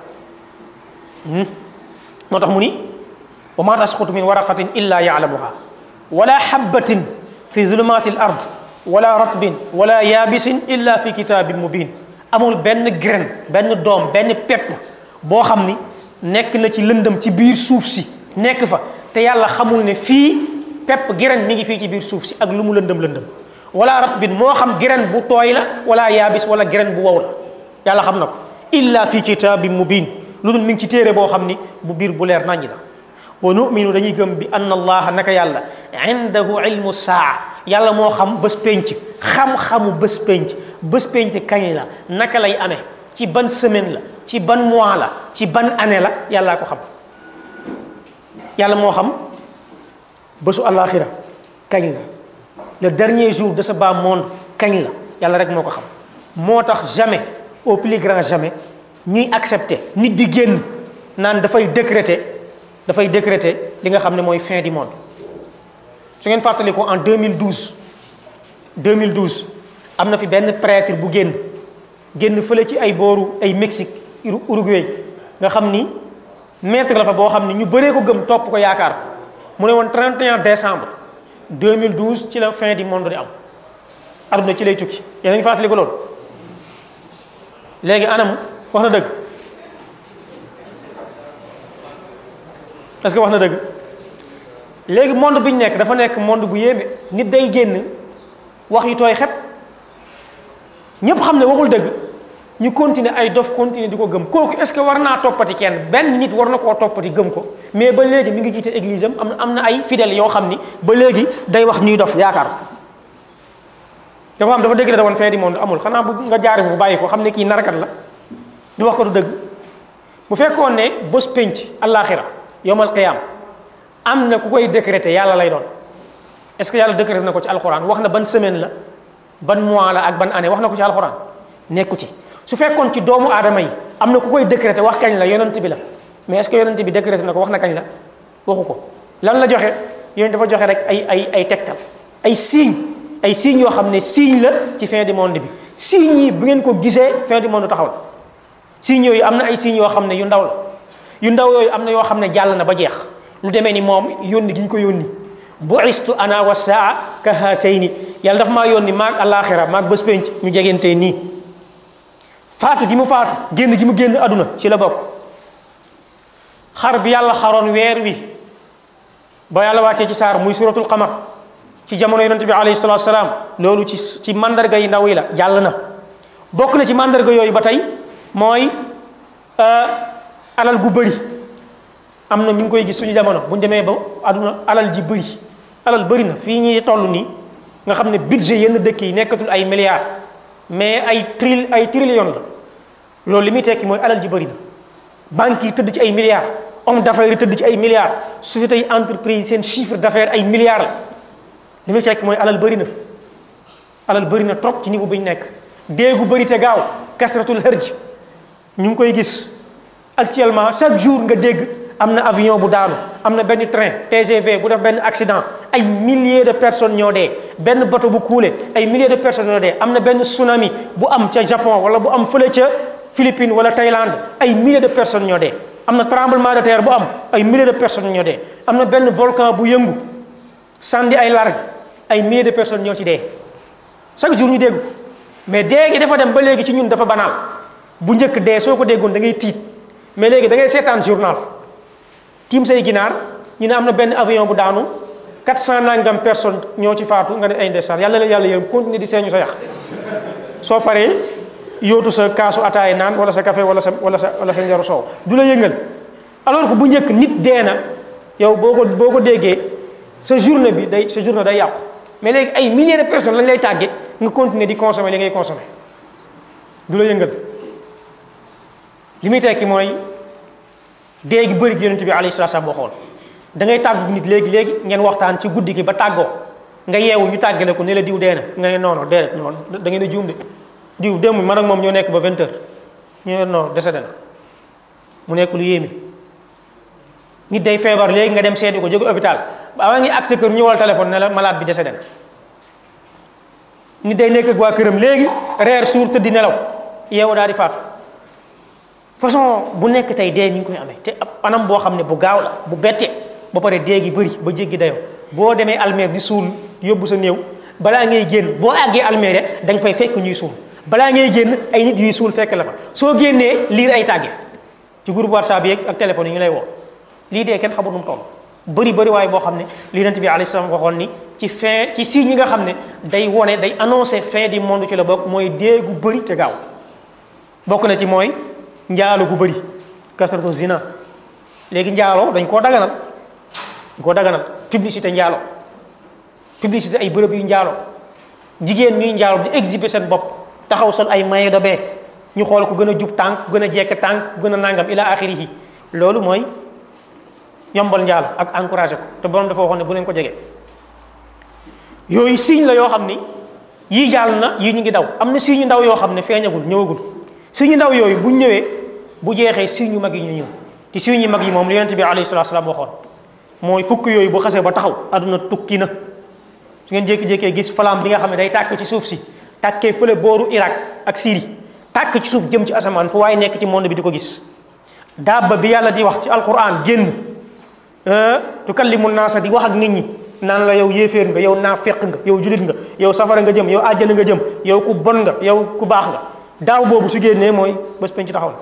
A: moo tax mu ni wa ma tasqutu min waraqatin illa yaalamuha wala habatin fi zulumati al ard wala ratbin wala yaabisin illa fi kitabin mubin amul benn graine benn doom benn pepp boo xam ni nekk na ci lëndëm ci biir suuf si nekk fa te yàlla xamul ne fii pepp graine mi ngi fii ci biir suuf si ak lu mu lëndëm lëndëm wala ratbin moo xam graine bu tooy la wala yaabis wala graine bu wow la yàlla xam na ko illa fi kitabin mubin lu dul mi ngi ci téere boo xam ni bu biir bu leer naññi la wa numinu dañuy gëm bi anna allaha naka yàlla indahu ilmu saa yàlla moo xam bés penc xam-xamu bés penc bés penc kañ la naka lay amee ci ban semaine la ci ban mois la ci ban année la yàllaa ko xam yàlla moo xam bésu àllaaxira kañ la le dernier jour de ce bas monde kañ la yàlla rek moo ko xam moo tax jamais au plus grand jamais ñuy accepter nit di génn naan dafay décréter dafay décréter li nga xam ne mooy fin du monde su ngeen fàttali ko en 2012 2012 am na fi benn prêtre bu génn génn fële ci ay booru ay Mexique Uruguay nga xam ni maître la fa boo xam ni ñu bëree ko gëm topp ko yaakaar ko mu ne woon 31 décembre 2012 ci la fin du monde di am aduna ci lay tukki yéen a ngi fàttali ko loolu léegi anam wax na dëgg est-ce que wax na dëgg léegi monde bi ñu nekk dafa nekk monde bu yéeme nit day génn wax yu tooy xep ñépp xam ne waxul dëgg ñu continuer ay dof continuer di ko gëm kooku est-ce que war naa toppati kenn benn nit war na koo toppati gëm ko mais ba léegi mi ngi jiite église am am na am na ay fidèles yoo xam ni ba léegi day wax ñuy dof yaakaar ko dafa am dafa dëgg da woon fee di monde amul xanaa bu nga jaare foofu bàyyi ko xam ne kii narkat la ñu wax ko du dëgg bu fekkoon ne bés pénc àllaaxira yowmal qiyaam am na ku koy décréter yàlla lay doon est-ce que yàlla décréter na ko ci alxuraan wax na ban semaine la ban mois la ak ban année wax na ko ci alxuraan nekku ci su fekkoon ci doomu aadama yi am na ku koy décréter wax kañ la yonent bi la mais est-ce que yonent bi décréter na ko wax na kañ la waxu ko lan la joxe yonent dafa joxe rek ay ay ay tegtal ay signe ay signes yoo xam ne signe la ci fin du monde bi signes yi bu ngeen ko gisee fin du monde taxaw la signes yooyu am na ay signes yoo xam ne yu ndaw la yu ndaw yooyu am na yoo xam ne jàll na ba jeex lu demee ni moom yónni gi ñu ko yónni bu'istu ana wa saa ka haatayni yàlla dafa maa yónni maag àllaaxira maag bés penc ñu jegentee nii faatu gi mu faatu génn gi mu génn àdduna ci la bokk xar bi yàlla xaroon weer wi ba yàlla wàccee ci saar muy suratul qamar ci jamono yonente bi alayhi salatu salaam loolu ci ci mandarga yi ndaw yi la jàll na bokk na ci mandarga yooyu ba tey mooy alal gu bëri am na ñu ngi koy gis suñu jamono bu ñu demee ba àdduna alal ji bëri alal bëri na fii ñuy toll nii nga xam ne budget yenn dëkk yi nekkatul ay milliards mais ay tri ay trillions la loolu li muy tekki mooy alal ji bëri na banques yi tëdd ci ay milliards homme d'affaires yi tëdd ci ay milliards sociétés yi entreprise seen chiffre d'affaires ay milliards la li muy tekki mooy alal bëri na alal bëri na trop ci niveau bi ñu nekk déegu bëri te gaaw kasratul hërj ñu ngi koy gis actuellement chaque jour nga dégg am na avion bu daanu am na benn train TGV bu def benn accident ay milliers de personnes ñoo dee benn bateau bu coulé ay milliers de personnes ñoo dee am na benn tsunami bu am ca Japon wala bu am fële ca Philippines wala Thaïlande ay milliers de personnes ñoo dee am na tremblement de terre bu am ay milliers de personnes ñoo dee am na benn volcan bu yëngu sandi ay largue ay milliers de personnes ñoo ci dee chaque jour ñu dégg mais dee gi dafa dem ba léegi ci ñun dafa banal bu njëkk dee soo ko déggoon da ngay tiit mais léegi da ngay seetaan journal tiim say ginaar ñu ne am na benn avion bu daanu 400 nangam personnes ñoo ci faatu nga ne ay ndeysaan yàlla la yàlla yërëm continuer di seeñu sa yax soo paree yóotu sa kaasu ataay naan wala sa café wala sa wala sa wala sa njaru soow du la yëngal alors que bu njëkk nit dee na yow boo ko boo ko déggee sa journée bi day sa journée day yàqu mais léegi ay milliers de personnes lañ lay tàgge nga continuer di consommer li ngay consommer du la yëngal li muy tekki mooy dee gi bëri gi yonent bi alayhi salaam waxoon da ngay tàggu nit léegi léegi ngeen waxtaan ci guddi gi ba tàggoo nga yeewu ñu tàggale ko ne la diw dee na nga ne non non déedéet non da ngeen a juum de diw démb man ak moom ñoo nekk ba 20 heures ñu ne non décédé na mu nekk lu yéeme nit day feebar léegi nga dem seeti ko jóge hôpital ba ngi ak sa kër ñëwal téléphone ne la malade bi décédé na nit day nekk ak waa këram léegi reer suur tëddi nelaw yeewu daal di faatu façon bu nekk tey dee mi ngi koy amee te anam boo xam ne bu gaaw la bu bette ba pare dee gi bëri ba jéggi dayoo boo demee almeer di suul yóbbu sa néew balaa ngay génn boo àggee almeer da nga fay fekk ñuy suul balaa ngay génn ay nit yuy suul fekk la fa soo génnee liir ay tàgge ci groupe whatsapp yeeg ak téléphone yi ñu lay woo lii dee kenn xamul nu mu toll bëri bëri waaye boo xam ne li yonent bi alayhi salaam waxoon ni ci fin ci signes yi nga xam ne day wone day annoncé fin du monde ci la bokk mooy dee gu bëri te gaaw bokk na ci mooy njaalo gu bëri kasratu zina léegi njaalo dañ koo daganal dañ koo daganal publicité njaalo publicité ay bërëb yu njaalo jigéen ñuy njaalo di exhiber seen bopp taxaw sol ay maillot de bain ñu xool ko gën a jub tànk ku gën a jekk tànk ku gën a nangam ila axirihi loolu mooy yombal njaalo ak encouragé ko te borom dafa waxoon ne bu leen ko jege yooyu signe la yoo xam ni yii jàll na yii ñu ngi daw am na signe ndaw yoo xam ne feeñagul ñëwagul signe ndaw yooyu bu ñëwee bu jeexee signe yu mag yi ñu ñëw te signe yu mag yi moom li yonent bi alayhi salaatu salaam waxoon mooy fukk yooyu bu xasee ba taxaw aduna tukki na su ngeen jékki-jékkee gis flamme bi nga xam ne day tàkk ci suuf si tàkkee fële booru Irak ak Syrie tàkk ci suuf jëm ci asamaan fu waaye nekk ci monde bi di ko gis dabba bi yàlla di wax ci alquran génn tukallimu naasa di wax ak nit ñi naan la yow yéeféer nga yow naafeq nga yow julit nga yow safara nga jëm yow àjjana nga jëm yow ku bon nga yow ku baax nga daaw boobu su génnee mooy bés penc taxaw na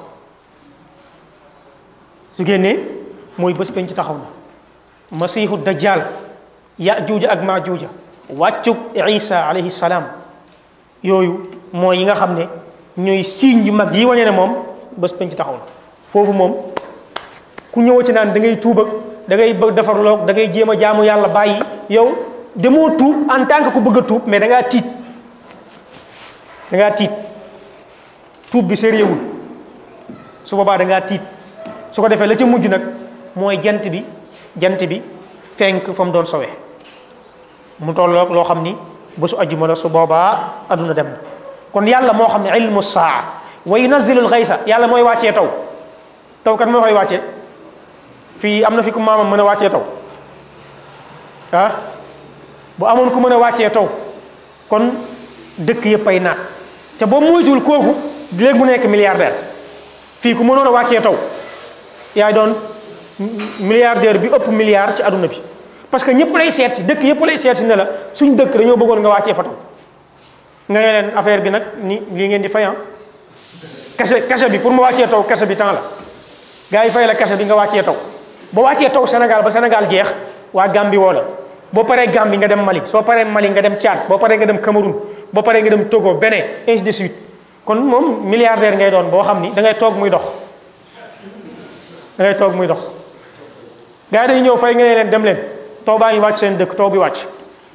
A: su génnee mooy bés penc taxaw na masiixu dajjal ya juuja ak maa juuja wàccug isa alayhi salaam yooyu mooy yi nga xam ne ñooy signe yu mag yi wane ne moom bés penc taxaw na foofu moom ku ñëw ci naan da ngay tuub ak da ngay bëgg defarloog da ngay jéem a jaamu yàlla bàyyi yow demoo tuub en tant que ku bëgg a tuub mais da ngaa tiit da ngaa tiit tuub bi sérieuxul su boobaa da ngaa tiit su ko defee la ca mujj nag mooy jant bi jant bi fenk fa mu doon sowee mu tolloog loo xam ni bésu ajjuma la su boobaa adduna dem na kon yàlla moo xam ne ilmu saa wa yunazzilul xaysa yàlla mooy wàccee taw taw kan moo koy wàccee fii am na fi ku maamam mën a wàccee taw ah bu amoon ku mën a wàccee taw kon dëkk yëpp ay naat te boo moytuwul kooku léegi mu nekk milliardaire fii ku mënoon a wàccee taw yaay doon milliardaire bi ëpp milliard ci aduna bi parce que ñëpp lay seet si dëkk yëpp lay seet si ne la suñ dëkk dañoo bëggoon nga wàccee fa taw nga ne leen affaire bi nag ni lii ngeen di fayan kese kese bi pour mu wàccee taw kese bi temps la gars yi fay la kese bi nga wàccee taw boo wàccee taw Sénégal ba Sénégal jeex waa Gambie woo la boo paree Gambie nga dem Mali soo paree Mali nga dem Tchad boo paree nga dem Cameroun boo paree nga dem Togo Bénin ainsi de suite kon moom milliardaire ngay doon boo xam ni da ngay toog muy dox da ngay toog muy dox gars yi dañu ñëw fay nga ne leen dem leen taw baa ngi wàcc seen dëkk taw bi wàcc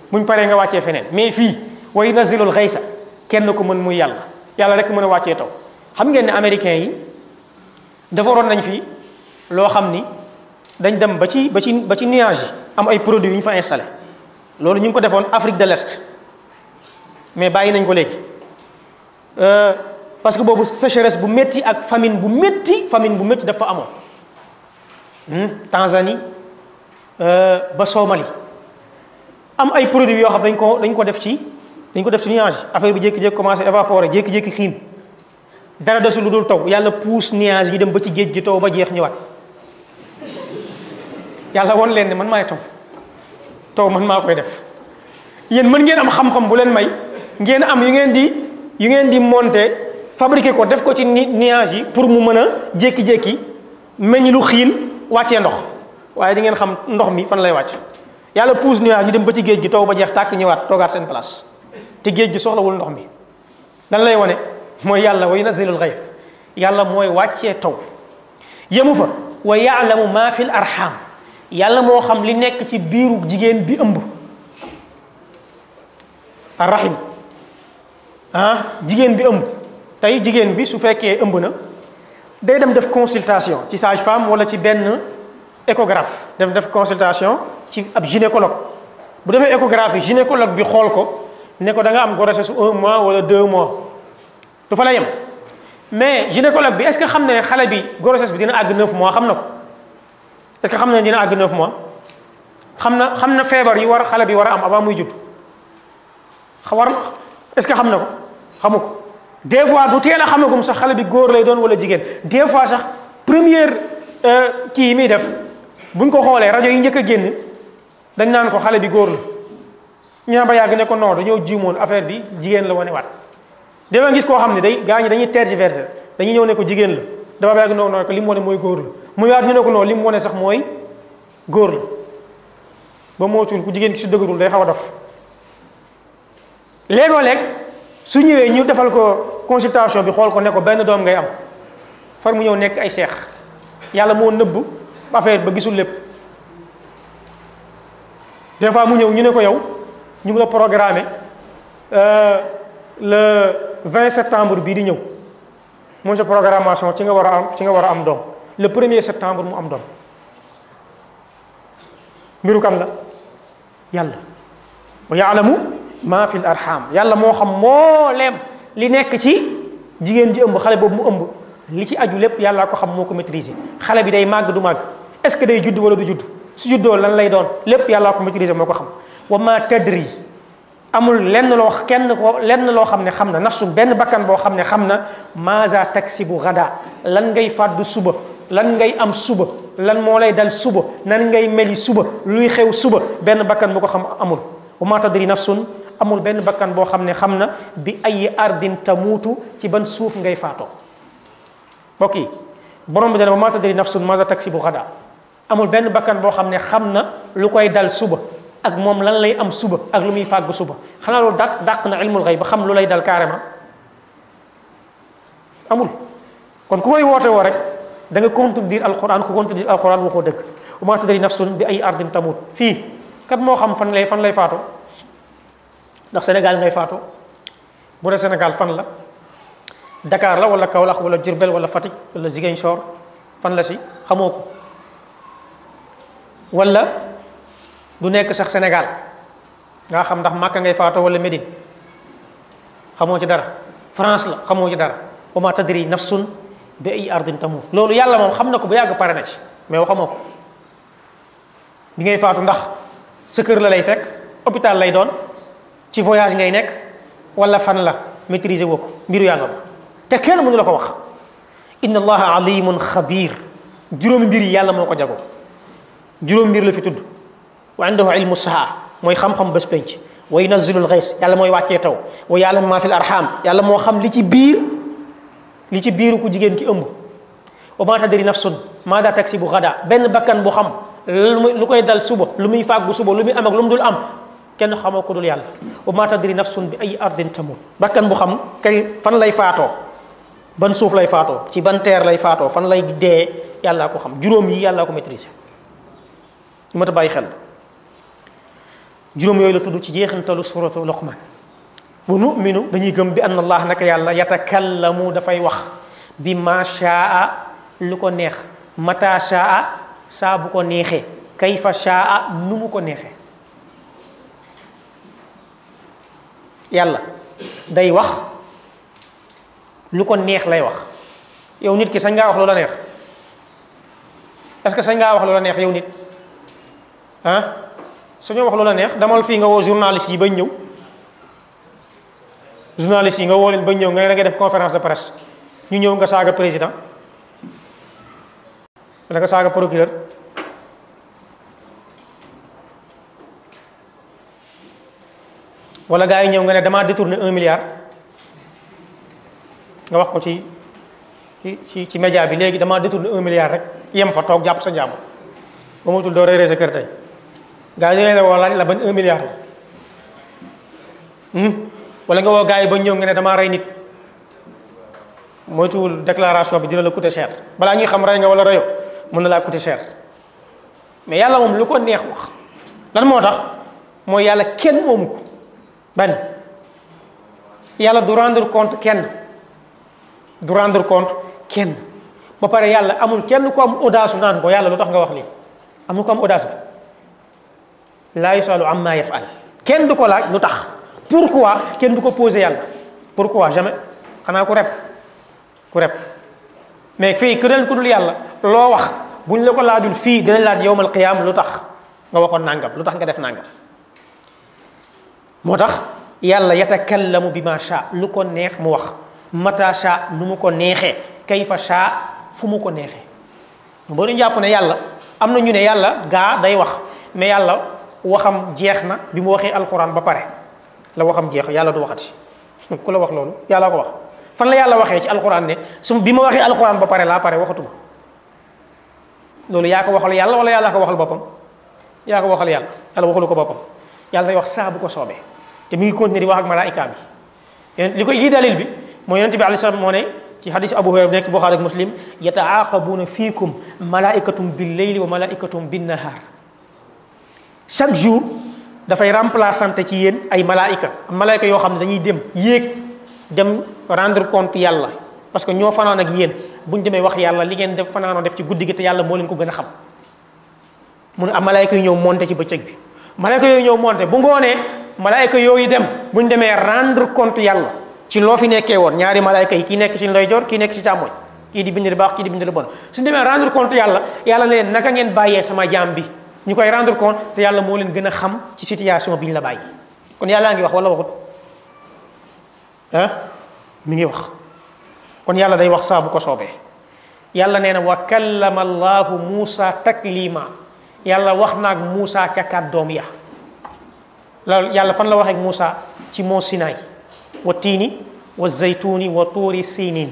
A: buñ paree nga wàccee feneen mais fii wa yunazzilul xaysa kenn ko mën muy yàlla yàlla rek mën a wàccee taw xam ngeen ne américains yi defaroon nañ fi loo xam ni dañ dem ba ci ba ci ba ci nuage yi am ay produits yu ñu fa installé loolu ñu ngi ko defoon Afrique de l'Est mais bàyyi nañ ko léegi parce que boobu sécheresse bu métti ak famine bu métti famine bu métti dafa amoon Tanzanie ba Somalie am ay produits yoo xam dañ ko dañ ko def ci dañ ko def ci nuage affaire bi jékki-jékki commencé évaporer jékki-jékki xiin dara desul lu dul taw yàlla pousse nuage bi dem ba ci géej gi taw ba jeex ñëwaat yàlla won leen ne man maay taw taw man maa koy def yéen mën ngeen am xam-xam bu leen may ngeen am yu ngeen di yu ngeen di monter fabriquer ko def ko ci nuage yi pour mu mën a jékki-jékki meññ lu xiin wàccee ndox waaye di ngeen xam ndox mi fan lay wàcc yàlla pousse nuage ñu dem ba ci géej gi taw ba jeex tàkk ñëwaat toogaat seen place te géej gi soxlawul ndox mi dan lay wane mooy yàlla wa yunazzilul ghayth yàlla mooy wàccee taw yemu fa wa yaalamu ma fil arham yàlla moo xam li nekk ci biiru jigéen bi ëmb arrahim ah jigéen bi ëmb tey jigéen bi su fekkee ëmb na day dem def consultation ci sage-femme wala ci benn échographe dem def consultation ci ab gynécologue bu defee échographie gynécologue bi xool ko ne ko da nga am grossesse su un mois wala deux mois du fa la yem mais gynécologue bi est-ce que xam na ne xale bi grossesse bi dina àgg neuf mois xam na ko est-ce que xam na ne dina àgg neuf mois xam na xam na feebar yi war xale bi war a am avant muy judd war est-ce que xam na ko xamu ko des fois du teel a xamagum sax xale bi góor lay doon wala jigéen des fois sax première kii yi muy def buñ ko xoolee rajo yi njëkk a génn dañ naan ko xale bi góor la ñu ba yàgg ne ko non dañoo jiwmoon affaire bi jigéen la wane waat dama gis koo xam ne day gaa ñi dañuy tergiverser dañuy ñëw ne ko jigéen la dama ba yàgg non non ko li mu wane mooy góor la mu yaat ñu ne ko non li mu wane sax mooy góor la ba mootul ku jigéen ki su dëgërul day xaw a dof léegoo léeg su ñëwee ñu defal ko consultation bi xool ko ne ko benn doom ngay am far mu ñëw nekk ay seex yàlla moo nëbb affaire ba gisul lépp des fois mu ñëw ñu ne ko yow ñu ngi la programmé le 20 septembre bii di ñëw mooy sa programmation ci nga war a am ci nga war a am doom le premier septembre mu am doom mbiru kan la yàlla wa yaalamu maa fi l arham yàlla moo xam mbooleem li nekk ci jigéen ji ëmb xale boobu mu ëmb li ci aju lépp yàlla ko xam moo ko maîtriser xale bi day màgg du màgg est-ce que day judd wala du judd su juddoo lan lay doon lépp yàlla ko maîtriser moo ko xam wa ma tadri amul lenn loo kenn ko lenn loo xam ne xam na nafsu benn bakkan boo xam ne xam na maza taksibu gada lan ngay fàddu suba lan ngay am suba lan moo lay dal suba nan ngay meli suba luy xew suba benn bakkan bu ko xam amul wa ma tadri nafsun amul benn bakkan boo xam ne xam na bi ay ardin tamuutu ci ban suuf ngay faatoo mbokk yi borom bi dana wa ma tadri nafsun maza taksibu gada amul benn bakkan boo xam ne xam na lu koy dal suba ak moom lan lay am suba ak lu muy fàgg suba xanaa loolu dàq dàq na ilmul xayb ba xam lu lay dal carrément amul kon ku koy woote woo rek da nga contredire alquran ku contredire alquran waxoo dëgg wa ma tadri nafsun bi ay ardin tamut fii kat moo xam fan lay fan lay faatoo ndax Sénégal ngay faatoo bu dee Sénégal fan la Dakar la wala Kaolack wala Diourbel wala Fatick wala Ziguinchor fan la si xamoo ko wala du nekk sax Sénégal nga xam ndax Màkka ngay faatoo wala Médine xamoo ci dara France la xamoo ci dara wa ma tadri nafsun bi ay ardin tamut loolu yàlla moom xam na ko bu yàgg pare na ci mais wa xamoo ko bi ngay faatu ndax sa kër la lay fekk hôpital lay doon ci voyage ngay nekk wala fan la maîtriser woo ko mbiru yàlla la te kenn mënu la ko wax inna allaha alimun xabir juróomi mbir yi yàlla moo ko jagoo juróomi mbir la fi tudd wa indahu ilmu saa mooy xam-xam bés penc wa yunazzilul xays yàlla mooy wàccee taw wa ya'lamu ma fil arham yàlla moo xam li ci biir li ci biiru ku jigéen ki ëmb wa ma tadri nafsun maada taksibu gada benn bakkan bu xam lu koy dal suba lu muy fàggu suba lu muy am ak lu mu dul am kenn xamoo ko dul yàlla wa ma tadri nafsun bi ay ardin tamut bakkan bu xam kañ fan lay faatoo ban suuf lay faatoo ci ban teer lay faatoo fan lay dee yàllaa ko xam juróom yi yàllaa ko maîtriser ñu mat a bàyyi xel juróom yooyu la tudd ci jeexintalu suratu luqman wa numinu dañuy gëm bi anna allah naka yàlla yatakallamu dafay wax bi ma shaa lu ko neex mata shaa saa bu ko neexee kayfa shaa nu mu ko neexee yàlla day wax lu ko neex lay wax yow nit ki sañ ngaa wax lu la neex est-ce que sañ ngaa wax lu la neex yow nit ah suñoo wax lu la neex damal fii nga woo journaliste yi bañ ñëw journaliste yi nga woo leen bañ ñëw nga da ngay def conférence de presse ñu ñëw nga saaga président wala nga saaga procureur wala gars yi ñëw nga ne damaa détourné un milliard nga wax ko ci ci ci média bi léegi damaa détourné un milliard rek yem fa toog jàpp sa jàmbur ba matul doo réeré sa kër tey gars yi dañu leen woo laaj la ban un milliard la wala nga woo gars yi ba ñëw nga ne damaa rey nit moytuwul déclaration bi dina la coûter cher balaa ñuy xam rey nga wala reyo mën na laa coûter cher mais yàlla moom lu ko neex wax lan moo tax mooy yàlla kenn moomu ko ban yàlla du rendre compte kenn du rendre compte kenn ba pare yàlla amul kenn ko am audace naan ko yàlla lu tax nga wax lii amul ko am audace bi laa yusalu amma yafal kenn du ko laaj lu tax pourquoi kenn du ko posé yàlla pourquoi jamais xanaa ku rep ku rep mais fii ku del ku dul yàlla loo wax buñ la ko laajul fii dinañ laaj yowmal qiyaam lu tax nga waxoon nangam lu tax nga def nangam moo tax yàlla yatakallamu bi ma sha lu ko neex mu wax mata sha nu mu ko neexee kayfa sha fu mu ko neexee boo ñu jàpp ne yàlla am na ñu ne yàlla gaa day wax mais yàlla waxam jeex na bi mu waxee alxuraan ba pare la waxam jeex yàlla du waxati ku la wax loolu yàlla ko wax fan la yàlla waxee ci alxuraan ne su bi ma waxee alxuraan ba pare laa pare waxatuma loolu yaa ko waxal yàlla wala yàlla ko waxal boppam yaa ko waxal yàlla yàlla waxalu ko boppam yàlla day wax saa bu ko soobee te mi ngi continuer di wax ak malaayika bi li koy lii dalil bi mooy yonente bi alayhi salaam moo ne ci hadis abu hurayra nekk buxaari ak muslim yataaqabuuna fiikum malaikatum bil leyli wa malaikatum bin nahar chaque jour dafay remplaçante ci yéen ay malaayika malaayika yoo xam ne dañuy dem yéeg dem rendre compte yàlla parce que ñoo fanaan ak yéen bu ñu demee wax yàlla li ngeen def fanaanoo def ci guddi gi te yàlla moo leen ko gën a xam mu ne am malaayika yu ñëw monté ci bëccëg bi malaayika yooyu ñëw monté bu ngoonee malaayika yooyu dem bu ñu demee rendre compte yàlla ci loo fi nekkee woon ñaari malaayika yi kii nekk ci ndeyjoor kii nekk ci càmmoñ kii di bind lu baax kii di bind lu bon suñu demee rendre compte yàlla yàlla ne leen naka ngeen bàyyee sama jaam bi ñu koy rendre compte te yàlla moo leen gën a xam ci situation bi ñu la bàyyi kon yàllaa ngi wax wala waxut ah mi ngi wax kon yàlla day wax saa bu ko soobee yàlla nee na wa kallama allahu muusa taklima yàlla wax naag muusa ca kàddoom ya loolu yàlla fan la waxeek muusa ci moo sinaay wa tiini wa zaytuuni wa tuuri sinin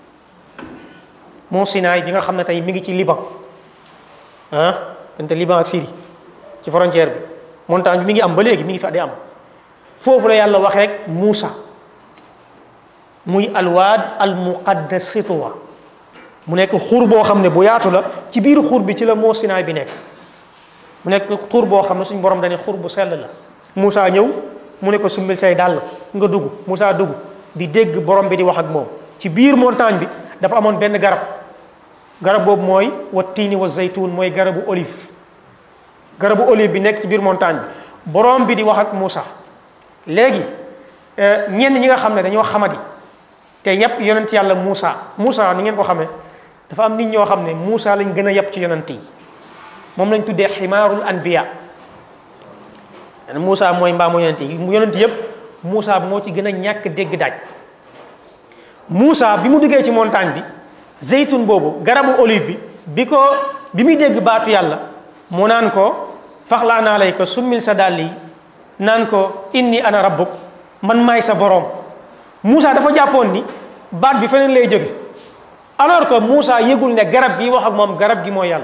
A: moo sinaay bi nga xam ne tey mi ngi ci liban ah dante liban ak Syrie ci frontière bi montagne bi mi ngi am ba léegi mi ngi fa di am foofu la yàlla waxeek muusa muy alwaad al muqaddas sitwa mu nekk xur boo xam ne bu yaatu la ci biir xur bi ci la moo sinaay bi nekk mu nekk xur boo xam ne suñu borom dañuy xur bu sell la Moussa ñëw mu ne ko summil say dàll nga dugg Moussa dugg di dégg borom bi di wax ak moom ci biir montagne bi dafa amoon benn garab garab boobu mooy wa tiini wa zaytuun mooy garabu olive garabu olive bi nekk ci biir montagne bi borom bi di wax ak Moussa léegi ñenn ñi nga xam ne dañoo xamadi te yàpp yonent yàlla Moussa Moussa ni ngeen ko xamee dafa am nit ñoo xam ne Moussa lañ gën a yàpp ci yonent yi moom lañ tuddee ximaarul anbiya Moussa mooy mbaamu yonent yi mu yonent yëpp Moussa moo ci gën a ñàkk dégg daaj Moussa bi mu duggee ci montagne bi zeytun boobu garabu olive bi bi ko bi muy dégg baatu yàlla mu naan ko faxlaa naa lay ko summil sa dàll yi naan ko inni ana rabbuk man maay sa boroom Moussa dafa jàppoon ni baat bi feneen lay jóge alors que Moussa yëgul ne garab gi wax ak moom garab gi mooy yàlla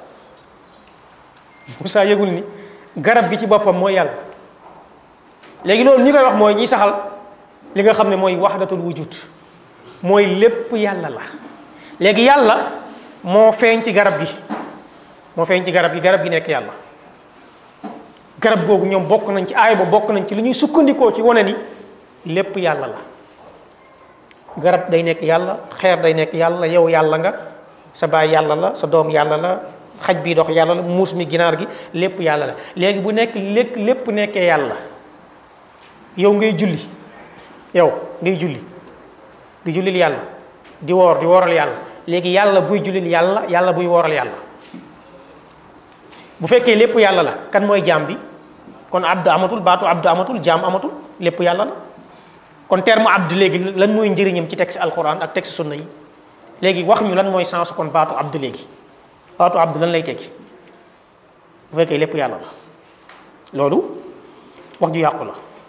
A: Moussa yëgul ni garab gi ci boppam mooy yàlla léegi loolu ñi koy wax mooy ñi saxal li nga xam ne mooy waxdatul wujud mooy lépp yàlla la léegi yàlla moo feeñ ci garab gi moo feeñ ci garab gi garab gi nekk yàlla garab googu ñoom bokk nañ ci aay ba bokk nañ ci li ñuy sukkandikoo ci wane ni lépp yàlla la garab day nekk yàlla xeer day nekk yàlla yow yàlla nga sa baay yàlla la sa doom yàlla la xaj bi dox yàlla la muus mi ginaar gi lépp yàlla la léegi bu nekk lépp lépp nekkee yàlla yow ngay julli yow ngay julli di jullil yàlla di woor di wooral yàlla léegi yàlla buy jullil yàlla yàlla buy wooral yàlla bu fekkee lépp yàlla la kan mooy jaam bi kon abdu amatul baatu abdu amatul jaam amatul lépp yàlla la kon terme abdu léegi lan mooy njëriñam ci texte alquran ak texte sunna yi léegi wax ñu lan mooy sens kon baatu abdu léegi baatu abdu lan lay tekki bu fekkee lépp yàlla la loolu wax ju yàqu la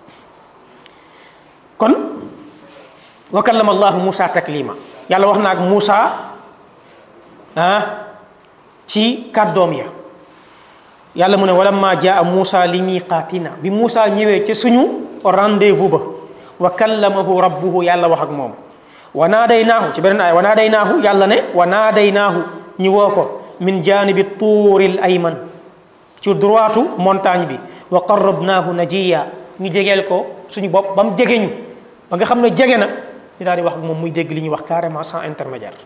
A: kon wa kallama allahu Moussa taklima yàlla wax na ak Moussa ah ci kàddoom ya yàlla mu ne wala ma jaa Moussa li miqaatina bi Moussa ñëwee ca suñu rendez-vous ba wa kallamahu rabbuhu yàlla wax ak moom wa naadaynaahu ci beneen ay wa naadaynaahu yàlla ne wa naadaynaahu ñu woo ko min janibi tuuril ayman ci droitu montagne bi wa qarrabnaahu najiya ñu jegeel ko suñu bopp ba mu jege ñu ba nga xam ne jege na ñu daal di wax ak moom muy dégg li ñuy wax carrément sans intermédiaire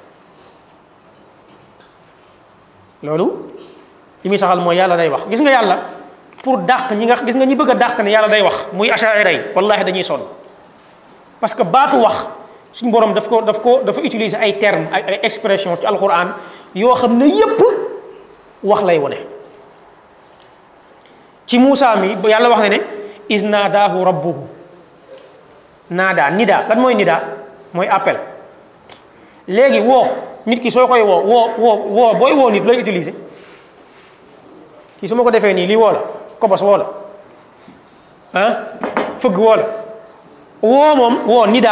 A: loolu li muy saxal mooy yàlla day wax gis nga yàlla pour dàq ñi nga gis nga ñi bëgg a dàq ne yàlla day wax muy achaira yi wallahi dañuy sonn parce que baatu wax suñu borom daf ko daf ko dafa utiliser ay termes ay ay expression ci alquran yoo xam ne yépp wax lay wone ci Muusa mi yàlla wax ne ne is naadaahu rabbuhu naada nida lan mooy nida mooy appel léegi woo nit ki soo koy woo woo woo woo booy woo nit looy utiliser kii su ma ko defee nii lii woo la kobos woo la ah fëgg woo la woo moom woo nida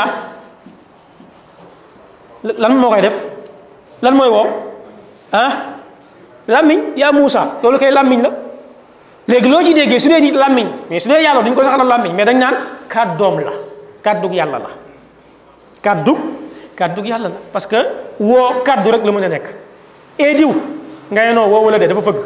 A: lan moo koy def lan mooy woo ah làmmiñ yaa Muusa loolu koy làmmiñ la léegi loo ci déggee su dee nit làmmiñ mais su dee yàlla duñ ko saxal làmmiñ mais dañ naan kàddoom la kàddug yàlla la kàddug kàddug yàlla la parce que woo kàddu rek la mën a nekk ee diw nga ne noo woo wala de dafa fëgg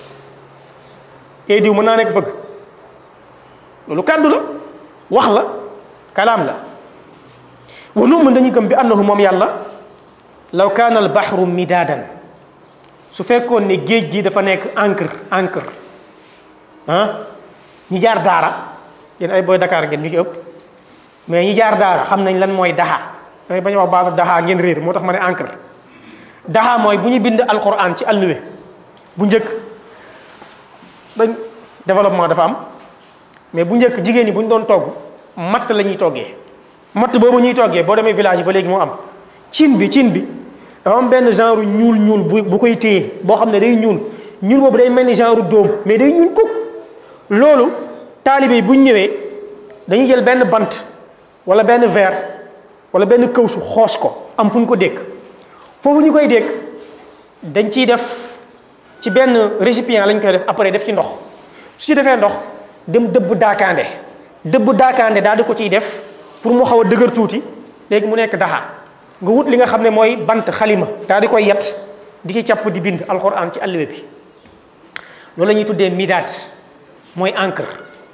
A: ee diw mën naa nekk fëgg loolu kàddu la wax la kalaam la wa nu'min dañuy gëm bi annahu moom yàlla law kaana al bahru midaadan su fekkoon ne géej gi dafa nekk encre encre ah ñi jaar daara yéen ay booy Dakar ngeen ñu ci ëpp mais ñi jaar daara xam nañ lan mooy daxa damay bañ a wax baatu daxa ngeen réer moo tax ma ne encre daxa mooy bu ñu bind alquran ci alluwe bu njëkk dañ développement dafa am mais bu njëkk jigéen ñi bu ñu doon togg matt la ñuy toggee matt boobu ñuy toggee boo demee village yi ba léegi moo am cin bi cin bi dafa am benn genre ñuul ñuul bu bu koy téye boo xam ne day ñuul ñuul boobu day mel ni genre dóom mais day ñuul kukk loolu taalibe yi bu ñu ñëwee dañuy jël benn bant wala benn verre wala benn këwsu xoos ko am fu ñu ko dékk foofu ñu koy dékk dañ ciy def ci benn récipient lañ koy def après def ci ndox su ci defee ndox dem dëbb daakaande dëbb daakaande daal di ko ciy def pour mu xaw a dëgër tuuti léegi mu nekk daxa nga wut li nga xam ne mooy bant xalima daal di koy yet di ci càpp di bind alxuraan ci alluwe bi loolu la ñuy tuddee midaat mooy encre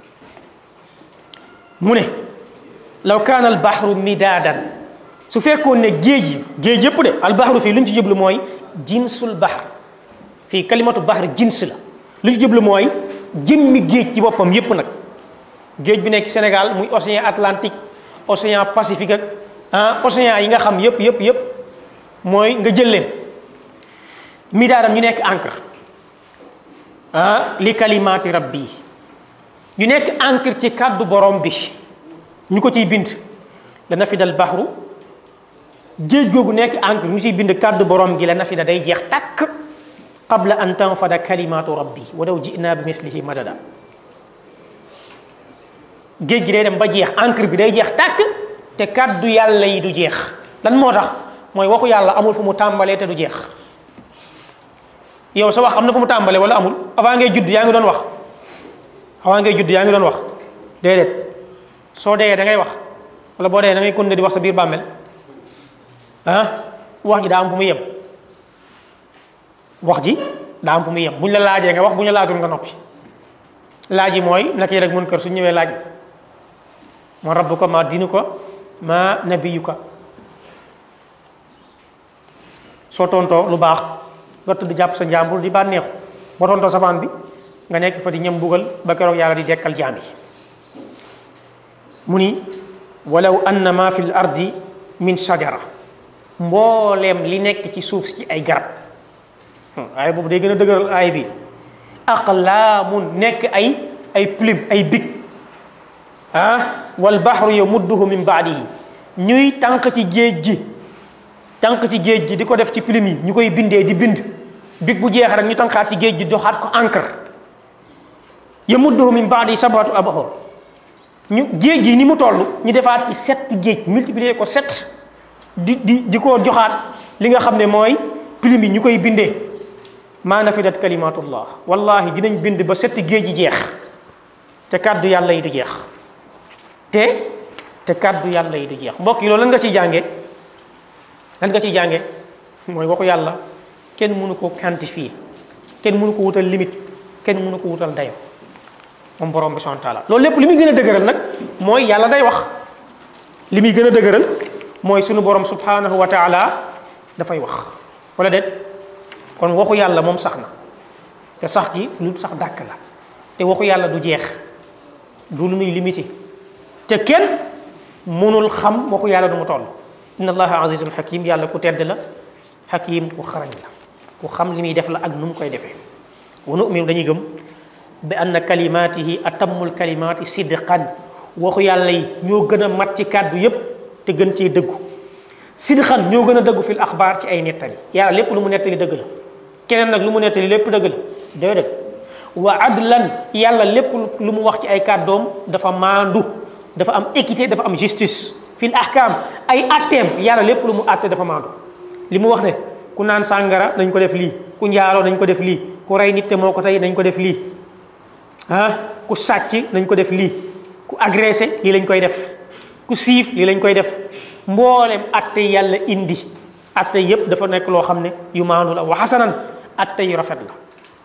A: mu ne law kaana al bahru midaadan su fekkoon ne géej yi géej yëpp de al bahru fii lu ñu ci jublu mooy jinsul bahr fii kalimatu bahr jins la lu ci jublu mooy jëmmi géej ci boppam yëpp nag géej bi nekk Sénégal muy océan Atlantique océan Pacifique ak ah océan yi nga xam yëpp yëpp yëpp mooy nga jël leen midaadam ñu nekk encre ah li kalimaati rabbi ñu nekk encre ci kàddu borom bi ñu ko ciy bind la nafidal baxru géej googu nekk encre ñu ciy bind kàddu borom gi la nafida day jeex tàkk qabla an tanfada kalimaatu rabbi walaw jinaa bi mislihi madada géej gi day dem ba jeex encre bi day jeex tàkk te kàddu yàlla yi du jeex lan moo tax mooy waxu yàlla amul fu mu tàmbalee te du jeex yow sa wax am na fu mu tàmbalee wala amul avant ngay judd yaa ngi doon wax avant ngay judd yaa ngi doon wax déedéet soo dee da ngay wax wala boo dee da ngay continuer di wax sa biir bàmmeel ah wax ji daa am fu muy yem wax ji daa am fu muy yem bu ñu la laajee nga wax bu ñu la laajul nga noppi laaj yi mooy nakir ak munkar su ñëwee laaj ma rabbuka ma diinuka ma nabiyuka soo tontoo lu baax nga tudd jàpp sa njàmbur di bànneexu boo tontoo safaan bi nga nekk fa di ñëm bugal ba keroog yàlla di dekkal jaam yi mu ni walaw anna ma fi l ardi min shajara mbooleem li nekk ci suuf si ci ay garab aay boobu day gën a dëgëral aay bi aqlaamun nekk ay ay plume ay big ah wal bahru yamudduhu min baadihi ñuy tànq ci géej gi tànq ci géej gi di ko def ci plume yi ñu koy bindee di bind big bu jeex rek ñu tànqaat ci géej gi doxaat ko encre yamudduhu min baadihi sabatu abhur ñu géej gi ni mu toll ñu defaat ci sept géej multiplier ko sept di di di ko joxaat li nga xam ne mooy plume yi ñu koy bindee maa nafidat kalimatullah wallahi dinañ bind ba setti géej yi jeex te kàddu yàlla yi du jeex te te kàddu yàlla yi du jeex mbokk yi loolu lan nga ciy jànge lan nga ciy jànge mooy waxu yàlla kenn mënu ko quantifier kenn mënu ko wutal limite kenn mënu ko wutal dayo moom borom bi subhanahu wa taala loolu lépp li muy gën a dëgëral nag mooy yàlla day wax li muy gën a dëgëral mooy sunu borom subhanahu wa taala dafay wax wala déet kon waxu yàlla moom sax na te sax gi lu sax dàkk la te waxu yàlla du jeex du lu nuy limité te kenn mënul xam waxu yàlla du mu toll inna allaha azizun hakim yàlla ku tedd la hakim ku xarañ la ku xam li muy def la ak nu mu koy defee wa nu'minu dañuy gëm bi anna kalimatihi atammul kalimati sidqan waxu yàlla yi ñoo gën a mat ci kàddu yépp te gën cee dëggu sidqan ñoo gën a dëggu fil axbaar ci ay nettali yàlla lépp lu mu nettali dëgg la keneen nag lu mu nettali lépp dëgg la déedéet wa adlan yàlla lépp lu mu wax ci ay kàddoom dafa maandu dafa am équité dafa am justice fil ahkam ay atteem yàlla lépp lu mu àtte dafa maandu li mu wax ne ku naan sàngara nañ ko def lii ku njaaloo nañ ko def lii ku rey nit te moo ko tey nañ ko def lii ah ku sàcc nañ ko def lii ku agressé lii lañ koy def ku siif lii lañ koy def mboolem atte yàlla indi atte yépp dafa nekk loo xam ne yu maandu la wa xasanan atte yu rafet la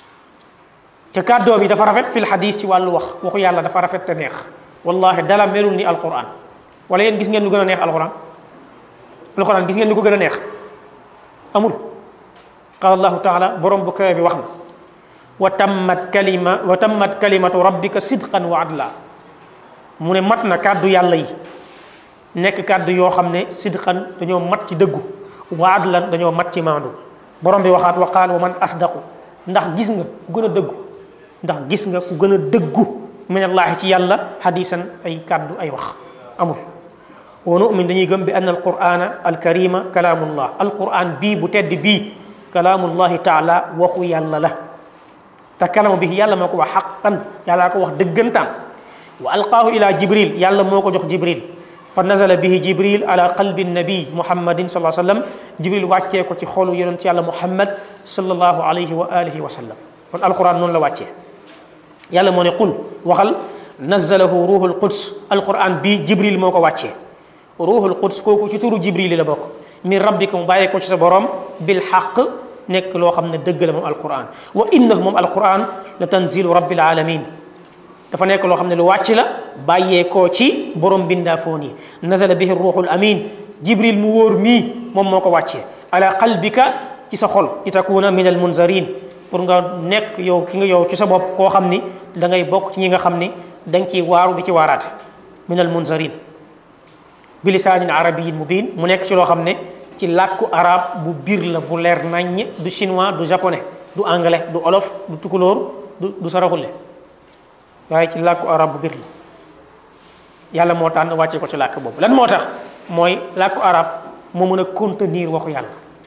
A: te kàddoo bi dafa rafet fil xadis ci wàllu wax waxu yàlla dafa rafet te neex wallahi dala melul ni alquran wala yéen gis ngeen lu gën a neex alquran alquran gis ngeen lu ko gën a neex amul qala allahu taala borom bu kawe bi wax na wa tammat kalima wa tammat kalimatu rabbika sidqan wa adla mu ne mat na kàddu yàlla yi nekk kàddu yoo xam ne sidqan dañoo mat ci dëggu wa adlan dañoo mat ci maandu borom bi waxaat wa qaal wa man asdaqu ndax gis nga ku gën a dëggu ndax gis nga ku gën a dëggu minallaahi ci yàlla hadisan ay kàddu ay wax amul wa nu'min dañuy gëm bi anna alqur'ana alkarima kalaamullah alquran bii bu tedd bii kalaamullahi taala waxu yàlla la te kalamu bi yàlla moo ko wax xaqan yàllaa ko wax dëggantaan wa alqaahu ila jibril yàlla moo ko jox jibril fa nazala bihi jibril ala qalbi nabi muhammadin sallallahu alayhi wa sallam jibril wàccee ko ci xolu yonent yàlla muhammad sallallahu alayhi wa alihi wa sallam kon alquran noonu la wàccee yàlla moo ne qul waxal nazalahu ruhul quds alquran bii jibril moo ko wàccee ruhul quds kooku ci turu jibril la bokk min rabbika mu bàyyee ko ci sa borom bil xaq nekk loo xam ne dëgg la moom alquran wa innahu moom alquran la tanzilu rabbil alamin dafa nekk loo xam ne lu wàcc la bàyyee koo ci borom bindaafoon yi nazala bihi ruuxul amin jibril mu wóor mii moom moo ko wàccee ala qalbika ci sa xol li takuna min al munzarin pour nga nekk yow ki nga yow ci sa bopp koo xam ni da ngay bokk ci ñi nga xam ni da nga ciy waaru di ci waaraate min al munzarin bi lisaanin arabiyin mubin mu nekk ci loo xam ne ci làkku arab bu biir la bu leer naññ du chinois du japonais du anglais du olof du tukulóor du du saraxule waaye ci làkku arab bu biir la yàlla moo tànn wàcce ko ci làkk boobu lan moo tax mooy làkku arab moo mën a contenir waxu yàlla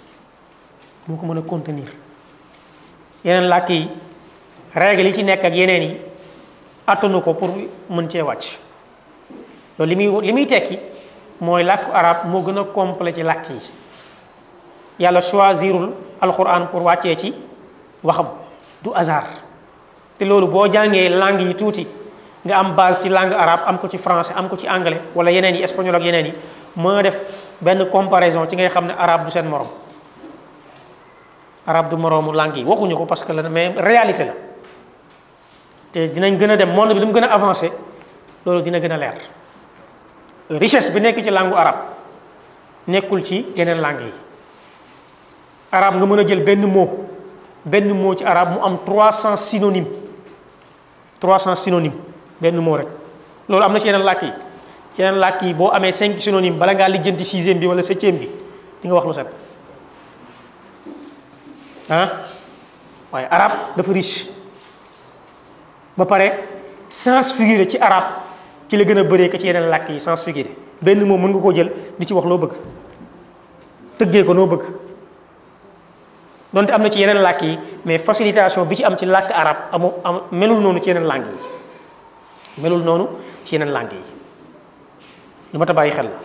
A: moo ko mën a contenir yeneen làkk yi règle yi ci nekk ak yeneen yi attanu ko pour mën cee wàcc loolu li muy li muy tekki mooy làkku arab moo gën a complet ci làkk yi yàlla choisirul alquran pour wàccee ci waxam du hasard te loolu boo jàngee langue yi tuuti nga am base ci langue arabe am ko ci français am ko ci anglais wala yeneen yi espagnol ak yeneen yi moo def benn comparaison ci ngay xam ne arabe du seen morom arabe du moroomu langue yi waxuñu ko parce que la mais réalité la te dinañ gën a dem monde bi lu mu gën a avancé loolu dina gën a leer richesse bi nekk ci langue arabe nekkul ci yeneen langue yi arabe nga mën a jël benn mot benn mot ci arabe mu am 300 synonymes 300 synonymes benn mot rek loolu am na ci yeneen làkk yi yeneen làkk yi boo amee 5 synonymes bala ngaa lijjanti sixième bi wala septième bi di nga wax lu set ah waaye arabe dafa riche ba pare sens figuré ci arabe ci la gën a bëree ko ci yeneen làkk yi sens figuré benn moom mën nga koo jël di ci wax loo bëgg tëggee ko noo bëgg donte am na ci yeneen làkk yi mais facilitation bi ci am ci làkk arabe amu am melul noonu ci yeneen langue yi melul noonu ci yeneen langue yi lu ma ta bàyyi xel la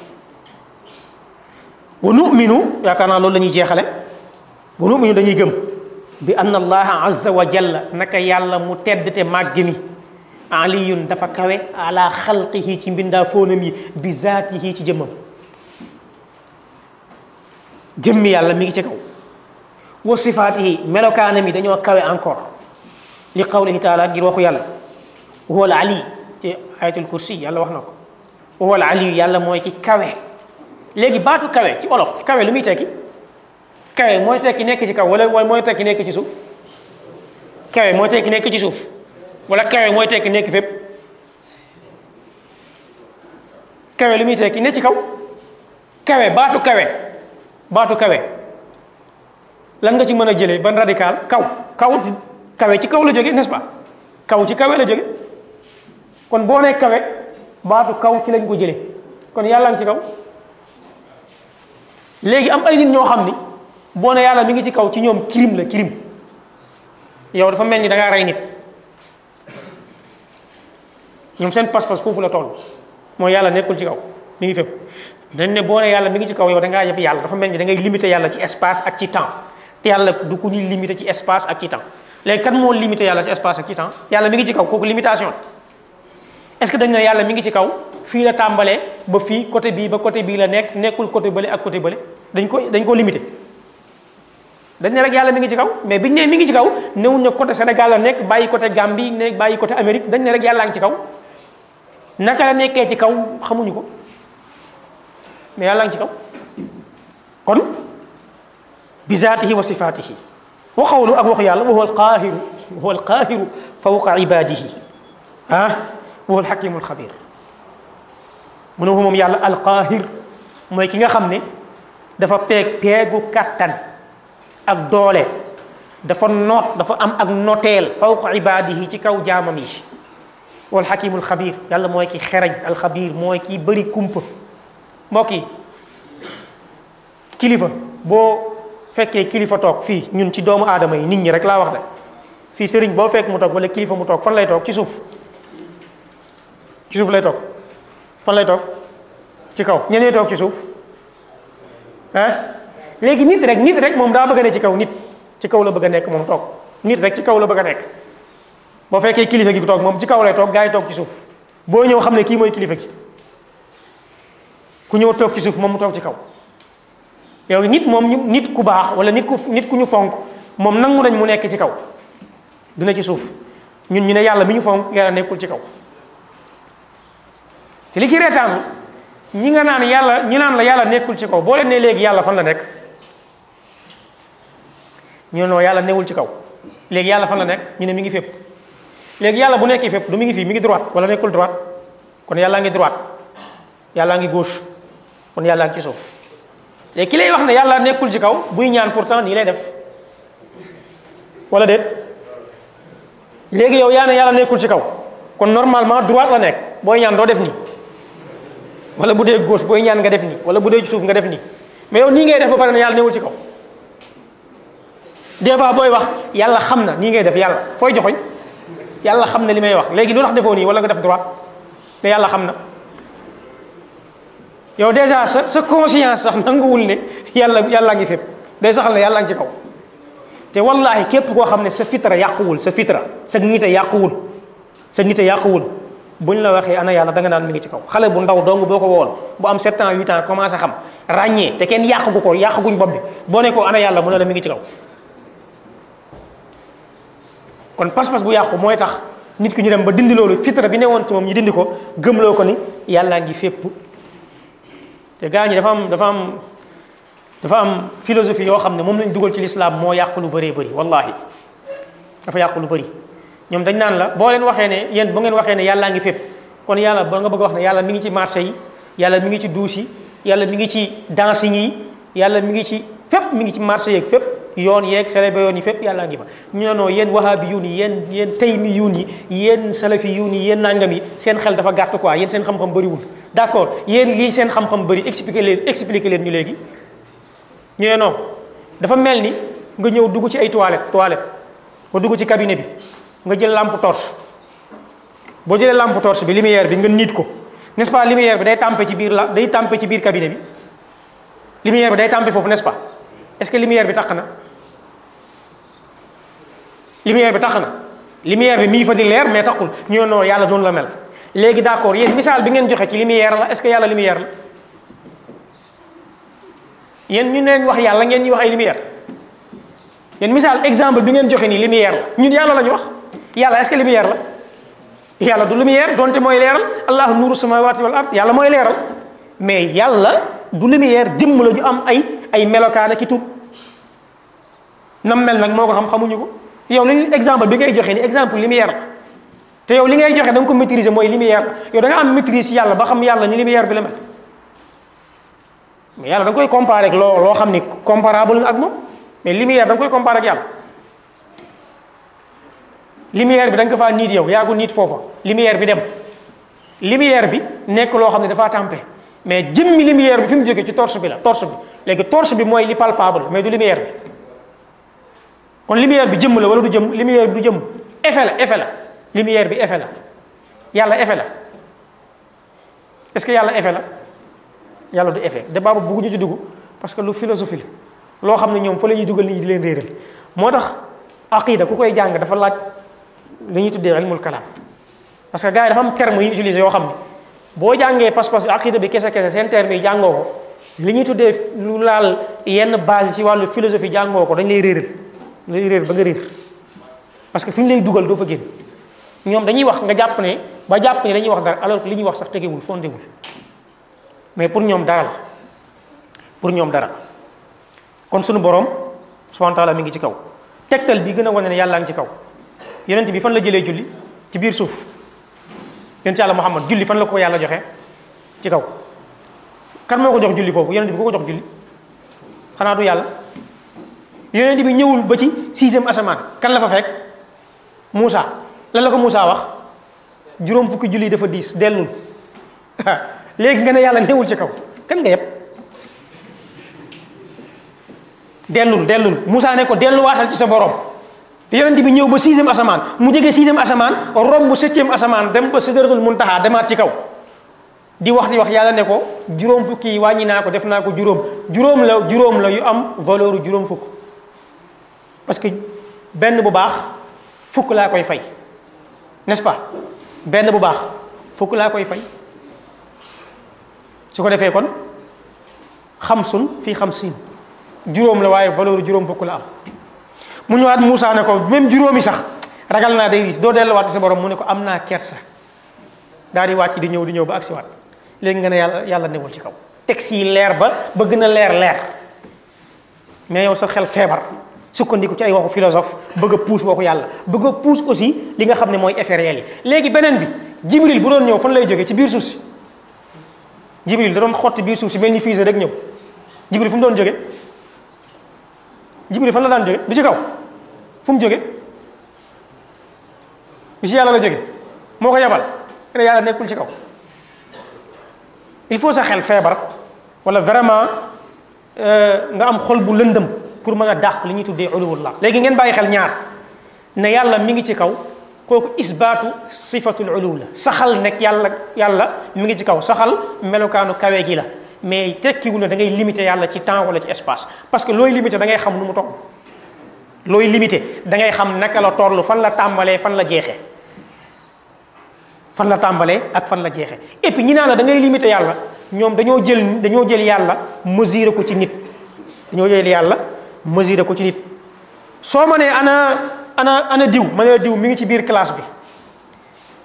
A: wa numinu yaakaar naa loolu la ñuy jeexale wa numinu dañuy gëm bi anna allaha azza wa jalla naka yàlla mu tedd te màgg mi aliyun dafa kawe ala xalqihi ci mbindaa fóonam yi bi zaatihi ci jëmmam jëmmi yàlla mi ngi ci kaw wa sifaatihi melokaanam yi dañoo kawe encore li qawlihi taala ngir waxu yàlla wa huwa al ali ci ayatul kursi yàlla wax na ko wa huwa al ali yàlla mooy ki kawe léegi baatu kawe ci olof kawe lu muy tekki kawe mooy tekki nekk ci kaw wala wala mooy tekki nekk ci suuf kawe mooy tekki nekk ci suuf wala kawe mooy tekki nekk fépp kawe lu muy tekki ne ci kaw kawe baatu kawe baatu kawe lan nga ci mën a jëlee ban radical kaw kaw kawe ci kaw la jóge n'est-ce pas kaw ci kawe la jóge kon boo nee kawe baatu kaw ci lañ ko jëlee kon yàlla ngi ci kaw léegi am ay nit ñoo xam ni boo ne yàlla mi ngi ci kaw ci ñoom crime la crime yow dafa mel ni da ngaa rey nit ñoom seen pas-pas foofu la toll mooy yàlla nekkul ci kaw mi ngi fépp dañ ne boo ne yàlla mi ngi ci kaw yow da ngaa yëpp yàlla dafa mel ni da ngay limité yàlla ci espace ak ci temps te yàlla du ku ñuy limité ci espace ak ci temps léegi kan moo limité yàlla ci espace ak ci temps yàlla mi ngi ci kaw kooku limitation est-ce que dañ ne yàlla mi ngi ci kaw fii la tàmbalee ba fii côté bii ba côté bii la nekk nekkul côté bële ak côté bële dañ ko dañ ko limité dañ ne rek yàlla mi ngi ci kaw mais biñ ne mi ngi ci kaw newuñ ne côté Sénégal la nekk bàyyi côté Gambie ne bàyyi côté Amérique dañ ne rek yàllaa ngi ci kaw naka la nekkee ci kaw xamuñu ko mais yàllaa ngi ci kaw kon bi zaatihi wa sifaatihi wa qawlu ak waxu yàlla wa huwa alqaahiru wa huwa alqaahiru fawqa ibaadihi ah wa huwa alxakimu alxabir mu ne moom yàlla alqaahir mooy ki nga xam ne dafa peeg peegu kàttan ak doole dafa noot dafa am ak noteel fawqa ibaadihi ci kaw jaamam yi wal xakimul xabir yàlla mooy ki xereñ alxabir mooy ki bëri kumpa mbokk yi kilifa boo fekkee kilifa toog fii ñun ci doomu aadama yi nit ñi rek laa wax de fii sëriñ boo fekk mu toog wala kilifa mu toog fan lay toog ci suuf ci suuf lay toog fan lay toog ci kaw ñeneen toog ci suuf ah léegi nit rek nit rek moom daa bëgg a ne ci kaw nit ci kaw la bëgg a nekk moom toog nit rek ci kaw la bëgg a nekk boo fekkee kilifa gi toog moom ci kaw lay toog gaa yi toog ci suuf boo ñëw xam ne kii mooy kilifa gi ku ñëw toog ci suuf moom mu toog ci kaw yow nit moom nit ku baax wala nit ku nit ku ñu fonk moom nangu nañ mu nekk ci kaw dina ci suuf ñun ñu ne yàlla mi ñu fonk yàlla nekkul ci kaw te li ci reetaan ñi nga naan yàlla ñi naan la yàlla nekkul ci kaw boo leen ne léegi yàlla fan la nekk ñu ne non yàlla newul ci kaw léegi yàlla fan la nekk ñu ne mi ngi fépp léegi yàlla bu nekkee fépp du mi ngi fii mi ngi droite wala nekkul droite kon yàllaa ngi droite yàllaa ngi gauche kon yàllaa ngi ci suuf léegi ki lay wax ne yàlla nekkul ci kaw buy ñaan pourtant nii lay def wala déet léegi yow yaa ne yàlla nekkul ci kaw kon normalement droite la nekk booy ñaan doo def nii wala bu dee gauche booy ñaan nga def nii wala bu dee ci suuf nga def nii mais yow nii ngay def ba pare ne yàlla newul ci kaw des fois booy wax yàlla xam na nii ngay def yàlla fooy joxoñ yàlla xam na li may wax léegi lu tax defoo nii wala nga def droite mais yàlla xam na yow déjà sa sa conscience sax nanguwul ne yàlla yàllaa ngi fépp day saxal ne yàllaa ngi ci kaw te wallahi képp koo xam ne sa fitra yàquwul sa fitra sa nite yàquwul sa nite yàquwul buñ la waxee ana yàlla da nga naan mi ngi ci kaw xale bu ndaw dong boo ko woon bu am 7 ans 8 ans commencé xam ràññee te kenn yàqu ko yàquguñ bopp bi boo ne ko ana yàlla mu ne la mi ngi ci kaw kon pas-pas bu yàqu mooy tax nit ki ñu dem ba dindi loolu fitra bi newoon ci moom ñu dindi ko gëmloo ko ni yàllaa ngi fépp te gaa ñi dafa am dafa am dafa am philosophie yoo xam ne moom lañ dugal ci lislaam moo yàq lu bëree bëri wallahi dafa yàq lu bëri ñoom dañ naan la boo leen waxee ne yéen bu ngeen waxee ne yàllaa ngi fépp kon yàlla ba nga bëgg a wax ne yàlla mi ngi ci marché yi yàlla mi ngi ci douche yi yàlla mi ngi ci dancing yi yàlla mi ngi ci fépp mi ngi ci marché yeeg fépp yoon yeeg célébé yoon yi fépp yàllaa ngi fa ñu ne non yéen wahabi yuun yi yéen yéen taymi yuun yi yéen salafi yuun yi yéen nangam yi seen xel dafa gàtt quoi yéen seen xam-xam bëriwul d'accord yéen lii seen xam-xam bëri expliqué leen expliqué leen ñu léegi ñu ne non dafa mel ni nga ñëw dugg ci ay toilette toilette nga dugg ci cabinet bi nga jël lampe torche boo jëlee lampe torche bi lumière bi nga niit ko n'est-ce pas lumière bi day tàmpe ci biir la day tàmpe ci biir cabinet bi lumière bi day tàmpe foofu n'est-ce pas est-ce que lumière bi tax na lumière bi tax na lumière bi mi ngi fa di leer mais taxul ñu ne non yàlla noonu la mel léegi d'accord yéen misaal bi ngeen joxe ci lumière la est-ce que yàlla lumière la yéen ñu neen wax yàlla ngeen ñuy wax ay lumière yéen misaal exemple bi ngeen joxe nii lumière la ñun yàlla la ñu wax yàlla est-ce que lumière la yàlla du lumière donte mooy leeral allahu nuuru samawati wal ard yàlla mooy leeral mais yàlla du lumière jëmm la ju am ay ay melokaan ki tur nam mel nag moo ko xam xamuñu ko yow li exemple bi ngay joxe ni exemple lumière la te yow li ngay joxe da nga ko maîtriser mooy lumière yow da nga am maîtrise yàlla ba xam yàlla ni lumière bi la mel mais yàlla da nga koy comparer ak loo loo xam ni comparable ak moom mais lumière da nga koy comparer ak yàlla lumière bi da nga ko faa niit yow yaa ko niit foofa lumière bi dem lumière bi nekk loo xam ne dafaa tàmpe mais jëmmi lumière bi fi mu jógee ci torche bi la torche bi léegi torche bi mooy li palpable mais du lumière bi kon lumière bi jëmm la wala du jëmm lumière bi du jëmm effet la effet la lumière bi effet la yàlla effet la est-ce que yàlla effet la yàlla du effet débat boobu bëgguñu ci dugg parce que lu philosophie la loo xam ne ñoom fa la ñuy dugal nit ñi di leen réeral moo tax aqida ku koy jàng dafa laaj li ñuy tuddee ilmul kalaam parce que gars yi dafa am terme yu ñu utilisé yoo xam ne boo jàngee pas-pas bi aqida bi kese kese seen terme yi jàngoo ko li ñuy tuddee lu laal yenn base ci wàllu philosophie jàngoo ko dañ lay réeral dañ lay réer ba nga réer parce que fi ñu lay dugal doo fa génn ñoom dañuy wax nga jàpp ne ba jàpp ne dañuy wax dara alors que li ñuy wax sax tegewul fondewul mais pour ñoom dara la pour ñoom dara kon suñu borom subhanahu wa taala mi ngi ci kaw tegtal bi gën a wane ne yàllaa ngi ci kaw yonent bi fan la jëlee julli ci biir suuf yonent yàlla Muhammad julli fan la ko yàlla joxe ci kaw kan moo ko jox julli foofu yonent bi ku ko jox julli xanaa du yàlla yonent bi ñëwul ba ci sixième asamaan kan la fa fekk Moussa lan la ko Moussa wax juróom fukki julli dafa diis dellul léegi nga ne yàlla newul ci kaw kan nga yëpp dellul dellul Moussa ne ko delluwaatal ci sa borom yonent bi ñëw ba sixième asamaan mu jege sixième asamaan romb septième asamaan dem ba sidratul muntaha demaat ci kaw di wax di wax yàlla ne ko juróom fukki yi wàññi naa ko def naa ko juróom juróom la juróom la yu am valeur juróom fukk parce que benn bu baax fukk laa koy fay n'est-ce pas benn bu baax fukk laa koy fay su ko defee kon xamsun fii xamsin juróom la waaye valeur juróom fukk la am mu ñëwaat Moussa ne ko même juróomi sax ragal naa day riis doo delluwaat ci sa borom mu ne ko am naa kersa daal di wàcc di ñëw di ñëw ba agsiwaat léegi nga ne yàlla yàlla newul ci kaw texte yi leer ba ba gën a leer leer mais yow sa xel feebar sukkandiku ci ay waxu philosophe bëgg a puus waxu yàlla bëgg a puus aussi li nga xam ne mooy effet réel yi léegi beneen bi jibril bu doon ñëw fan lay jógee ci biir suuf si jibril da doon xotti biir suuf si mel ni fusée rek ñëw jibril fu mu doon jóge jibril fan la daan jóge du ci kaw fu mu jóge bi ci yàlla la jóge moo ko yabal ne yàlla nekkul ci kaw il faut sa xel feebar wala vraiment nga am xol bu lëndëm pour mën a dàq li ñuy tuddee uluwullah léegi ngeen bàyyi xel ñaar ne yàlla mi ngi ci kaw kooku isbaatu sifatul uluw la saxal nekk yàlla yàlla mi ngi ci kaw saxal melokaanu kawe gi la mais tekkiwul ne da ngay limité yàlla ci temps wala ci espace parce que looy limité da ngay xam nu mu toll looy limité da ngay xam naka la toll fan la tàmbalee fan la jeexee fan la tàmbalee ak fan la jeexee et puis ñi naan la da ngay limité yàlla ñoom dañoo jël dañoo jël yàlla mesurer ko ci nit dañoo jël yàlla mesurer ko ci nit soo ma nee ana ana ana diw ma ne la diw mi ngi ci biir classe bi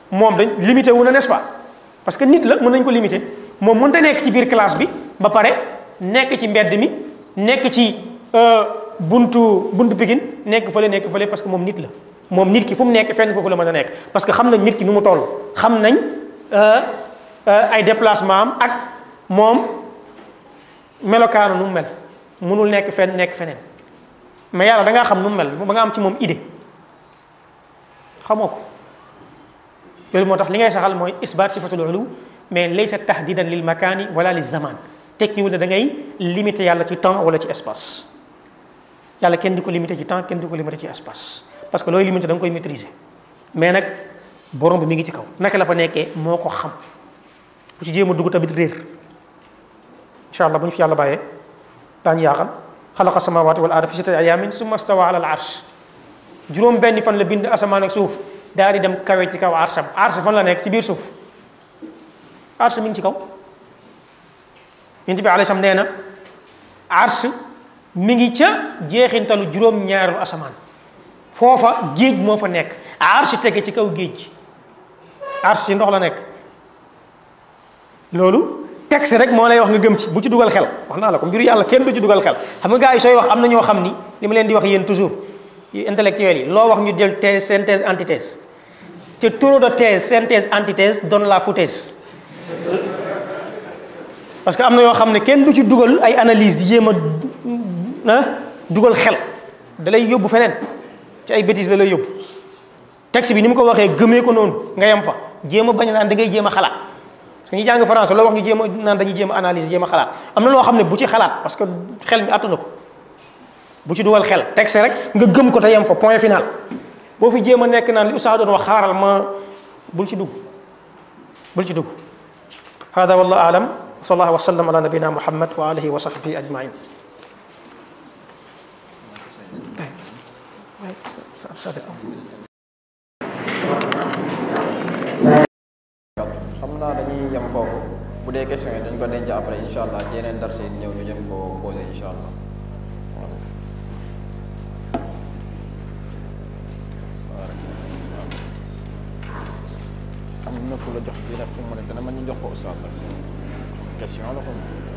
A: moom dañ limité wu na n'est-ce pas parce que nit la mën nañ ko limité moom mënta nekk ci biir classe bi ba pare nekk ci mbedd mi nekk ci buntu buntu Pikine nekk fële nekk fële parce que moom nit la moom nit ki fu mu nekk fenn foofu la mën a nekk parce que xam nañ nit ki nu mu toll xam nañ ay déplacement am ak moom melokaanu nu mu mel mënul nekk fenn nekk feneen mais yàlla da ngaa xam nu mu mel ba nga am ci moom idée xamoo ko loolu moo tax li ngay saxal mooy isbaat sifatul ulu mais laysa tahdidan lil makaani wala lil zaman tekkiwul ne da ngay limité yàlla ci temps wala ci espace yàlla kenn di ko limité ci temps kenn di ko limité ci espace parce que looy limité da nga koy maîtriser mais nag borom bi mi ngi ci kaw naka la fa nekkee moo ko xam bu ci jéem a dugg tamit réer incha allah bu ñu fi yàlla bàyyee daañu yaaxal xalaqa samawati wal arda fi sittati ayamin summa stawa ala al arsh juróom benn fan la bind asamaan ak suuf daal di dem kawe ci kaw arsham arsh fan la nekk ci biir suuf arsh mi ngi ci kaw yonent bi alayhi salaam nee na arsh mi ngi ca jeexintalu juróom-ñaareelu asamaan foofa géej moo fa nekk arsh tege ci kaw géej arsh ci ndox la nekk loolu texte rek moo lay wax nga gëm ci bu ci dugal xel wax naa la ko mbiru yàlla kenn du ci dugal xel xam nga gars yi sooy wax am na ñoo xam ni li ma leen di wax yéen toujours intellectuels yi loo wax ñu jël thèse synthèse antithèse te trop de thèse synthèse antithèse donne la foutaise parce que am na yoo xam ne kenn du ci dugal ay analyse di jéem a ah dugal xel da lay yóbbu feneen ci ay bêtises la lay yóbbu texte bi ni mu ko waxee gëmee ko noonu nga yem fa jéem a bañ naan da ngay jéem a xalaat parce que ñu jàng français loo wax ñu jéem a naan dañuy jéem a analyse jéem a xalaat am na loo xam ne bu ci xalaat parce que xel mi àttuna ko bu ci dugal xel texte rek nga gëm ko te yem fa point final boo fi jéem a nekk naan li Oustaz doon wax xaaral ma bul ci dugg bul ci dugg hada wallahu alam sallallahu wa sallam ala nabina muhammad wa alihi wa sahbihi ajmain
B: xam naa dañuy yem foofu bu dee question yi dañ ko denc après incha allah ci yeneen darse yi ñëw ñu jëm ko posé incha allah am na ku la jox bii nag fu mu ne dana mën ñu jox ko oustaz question la ko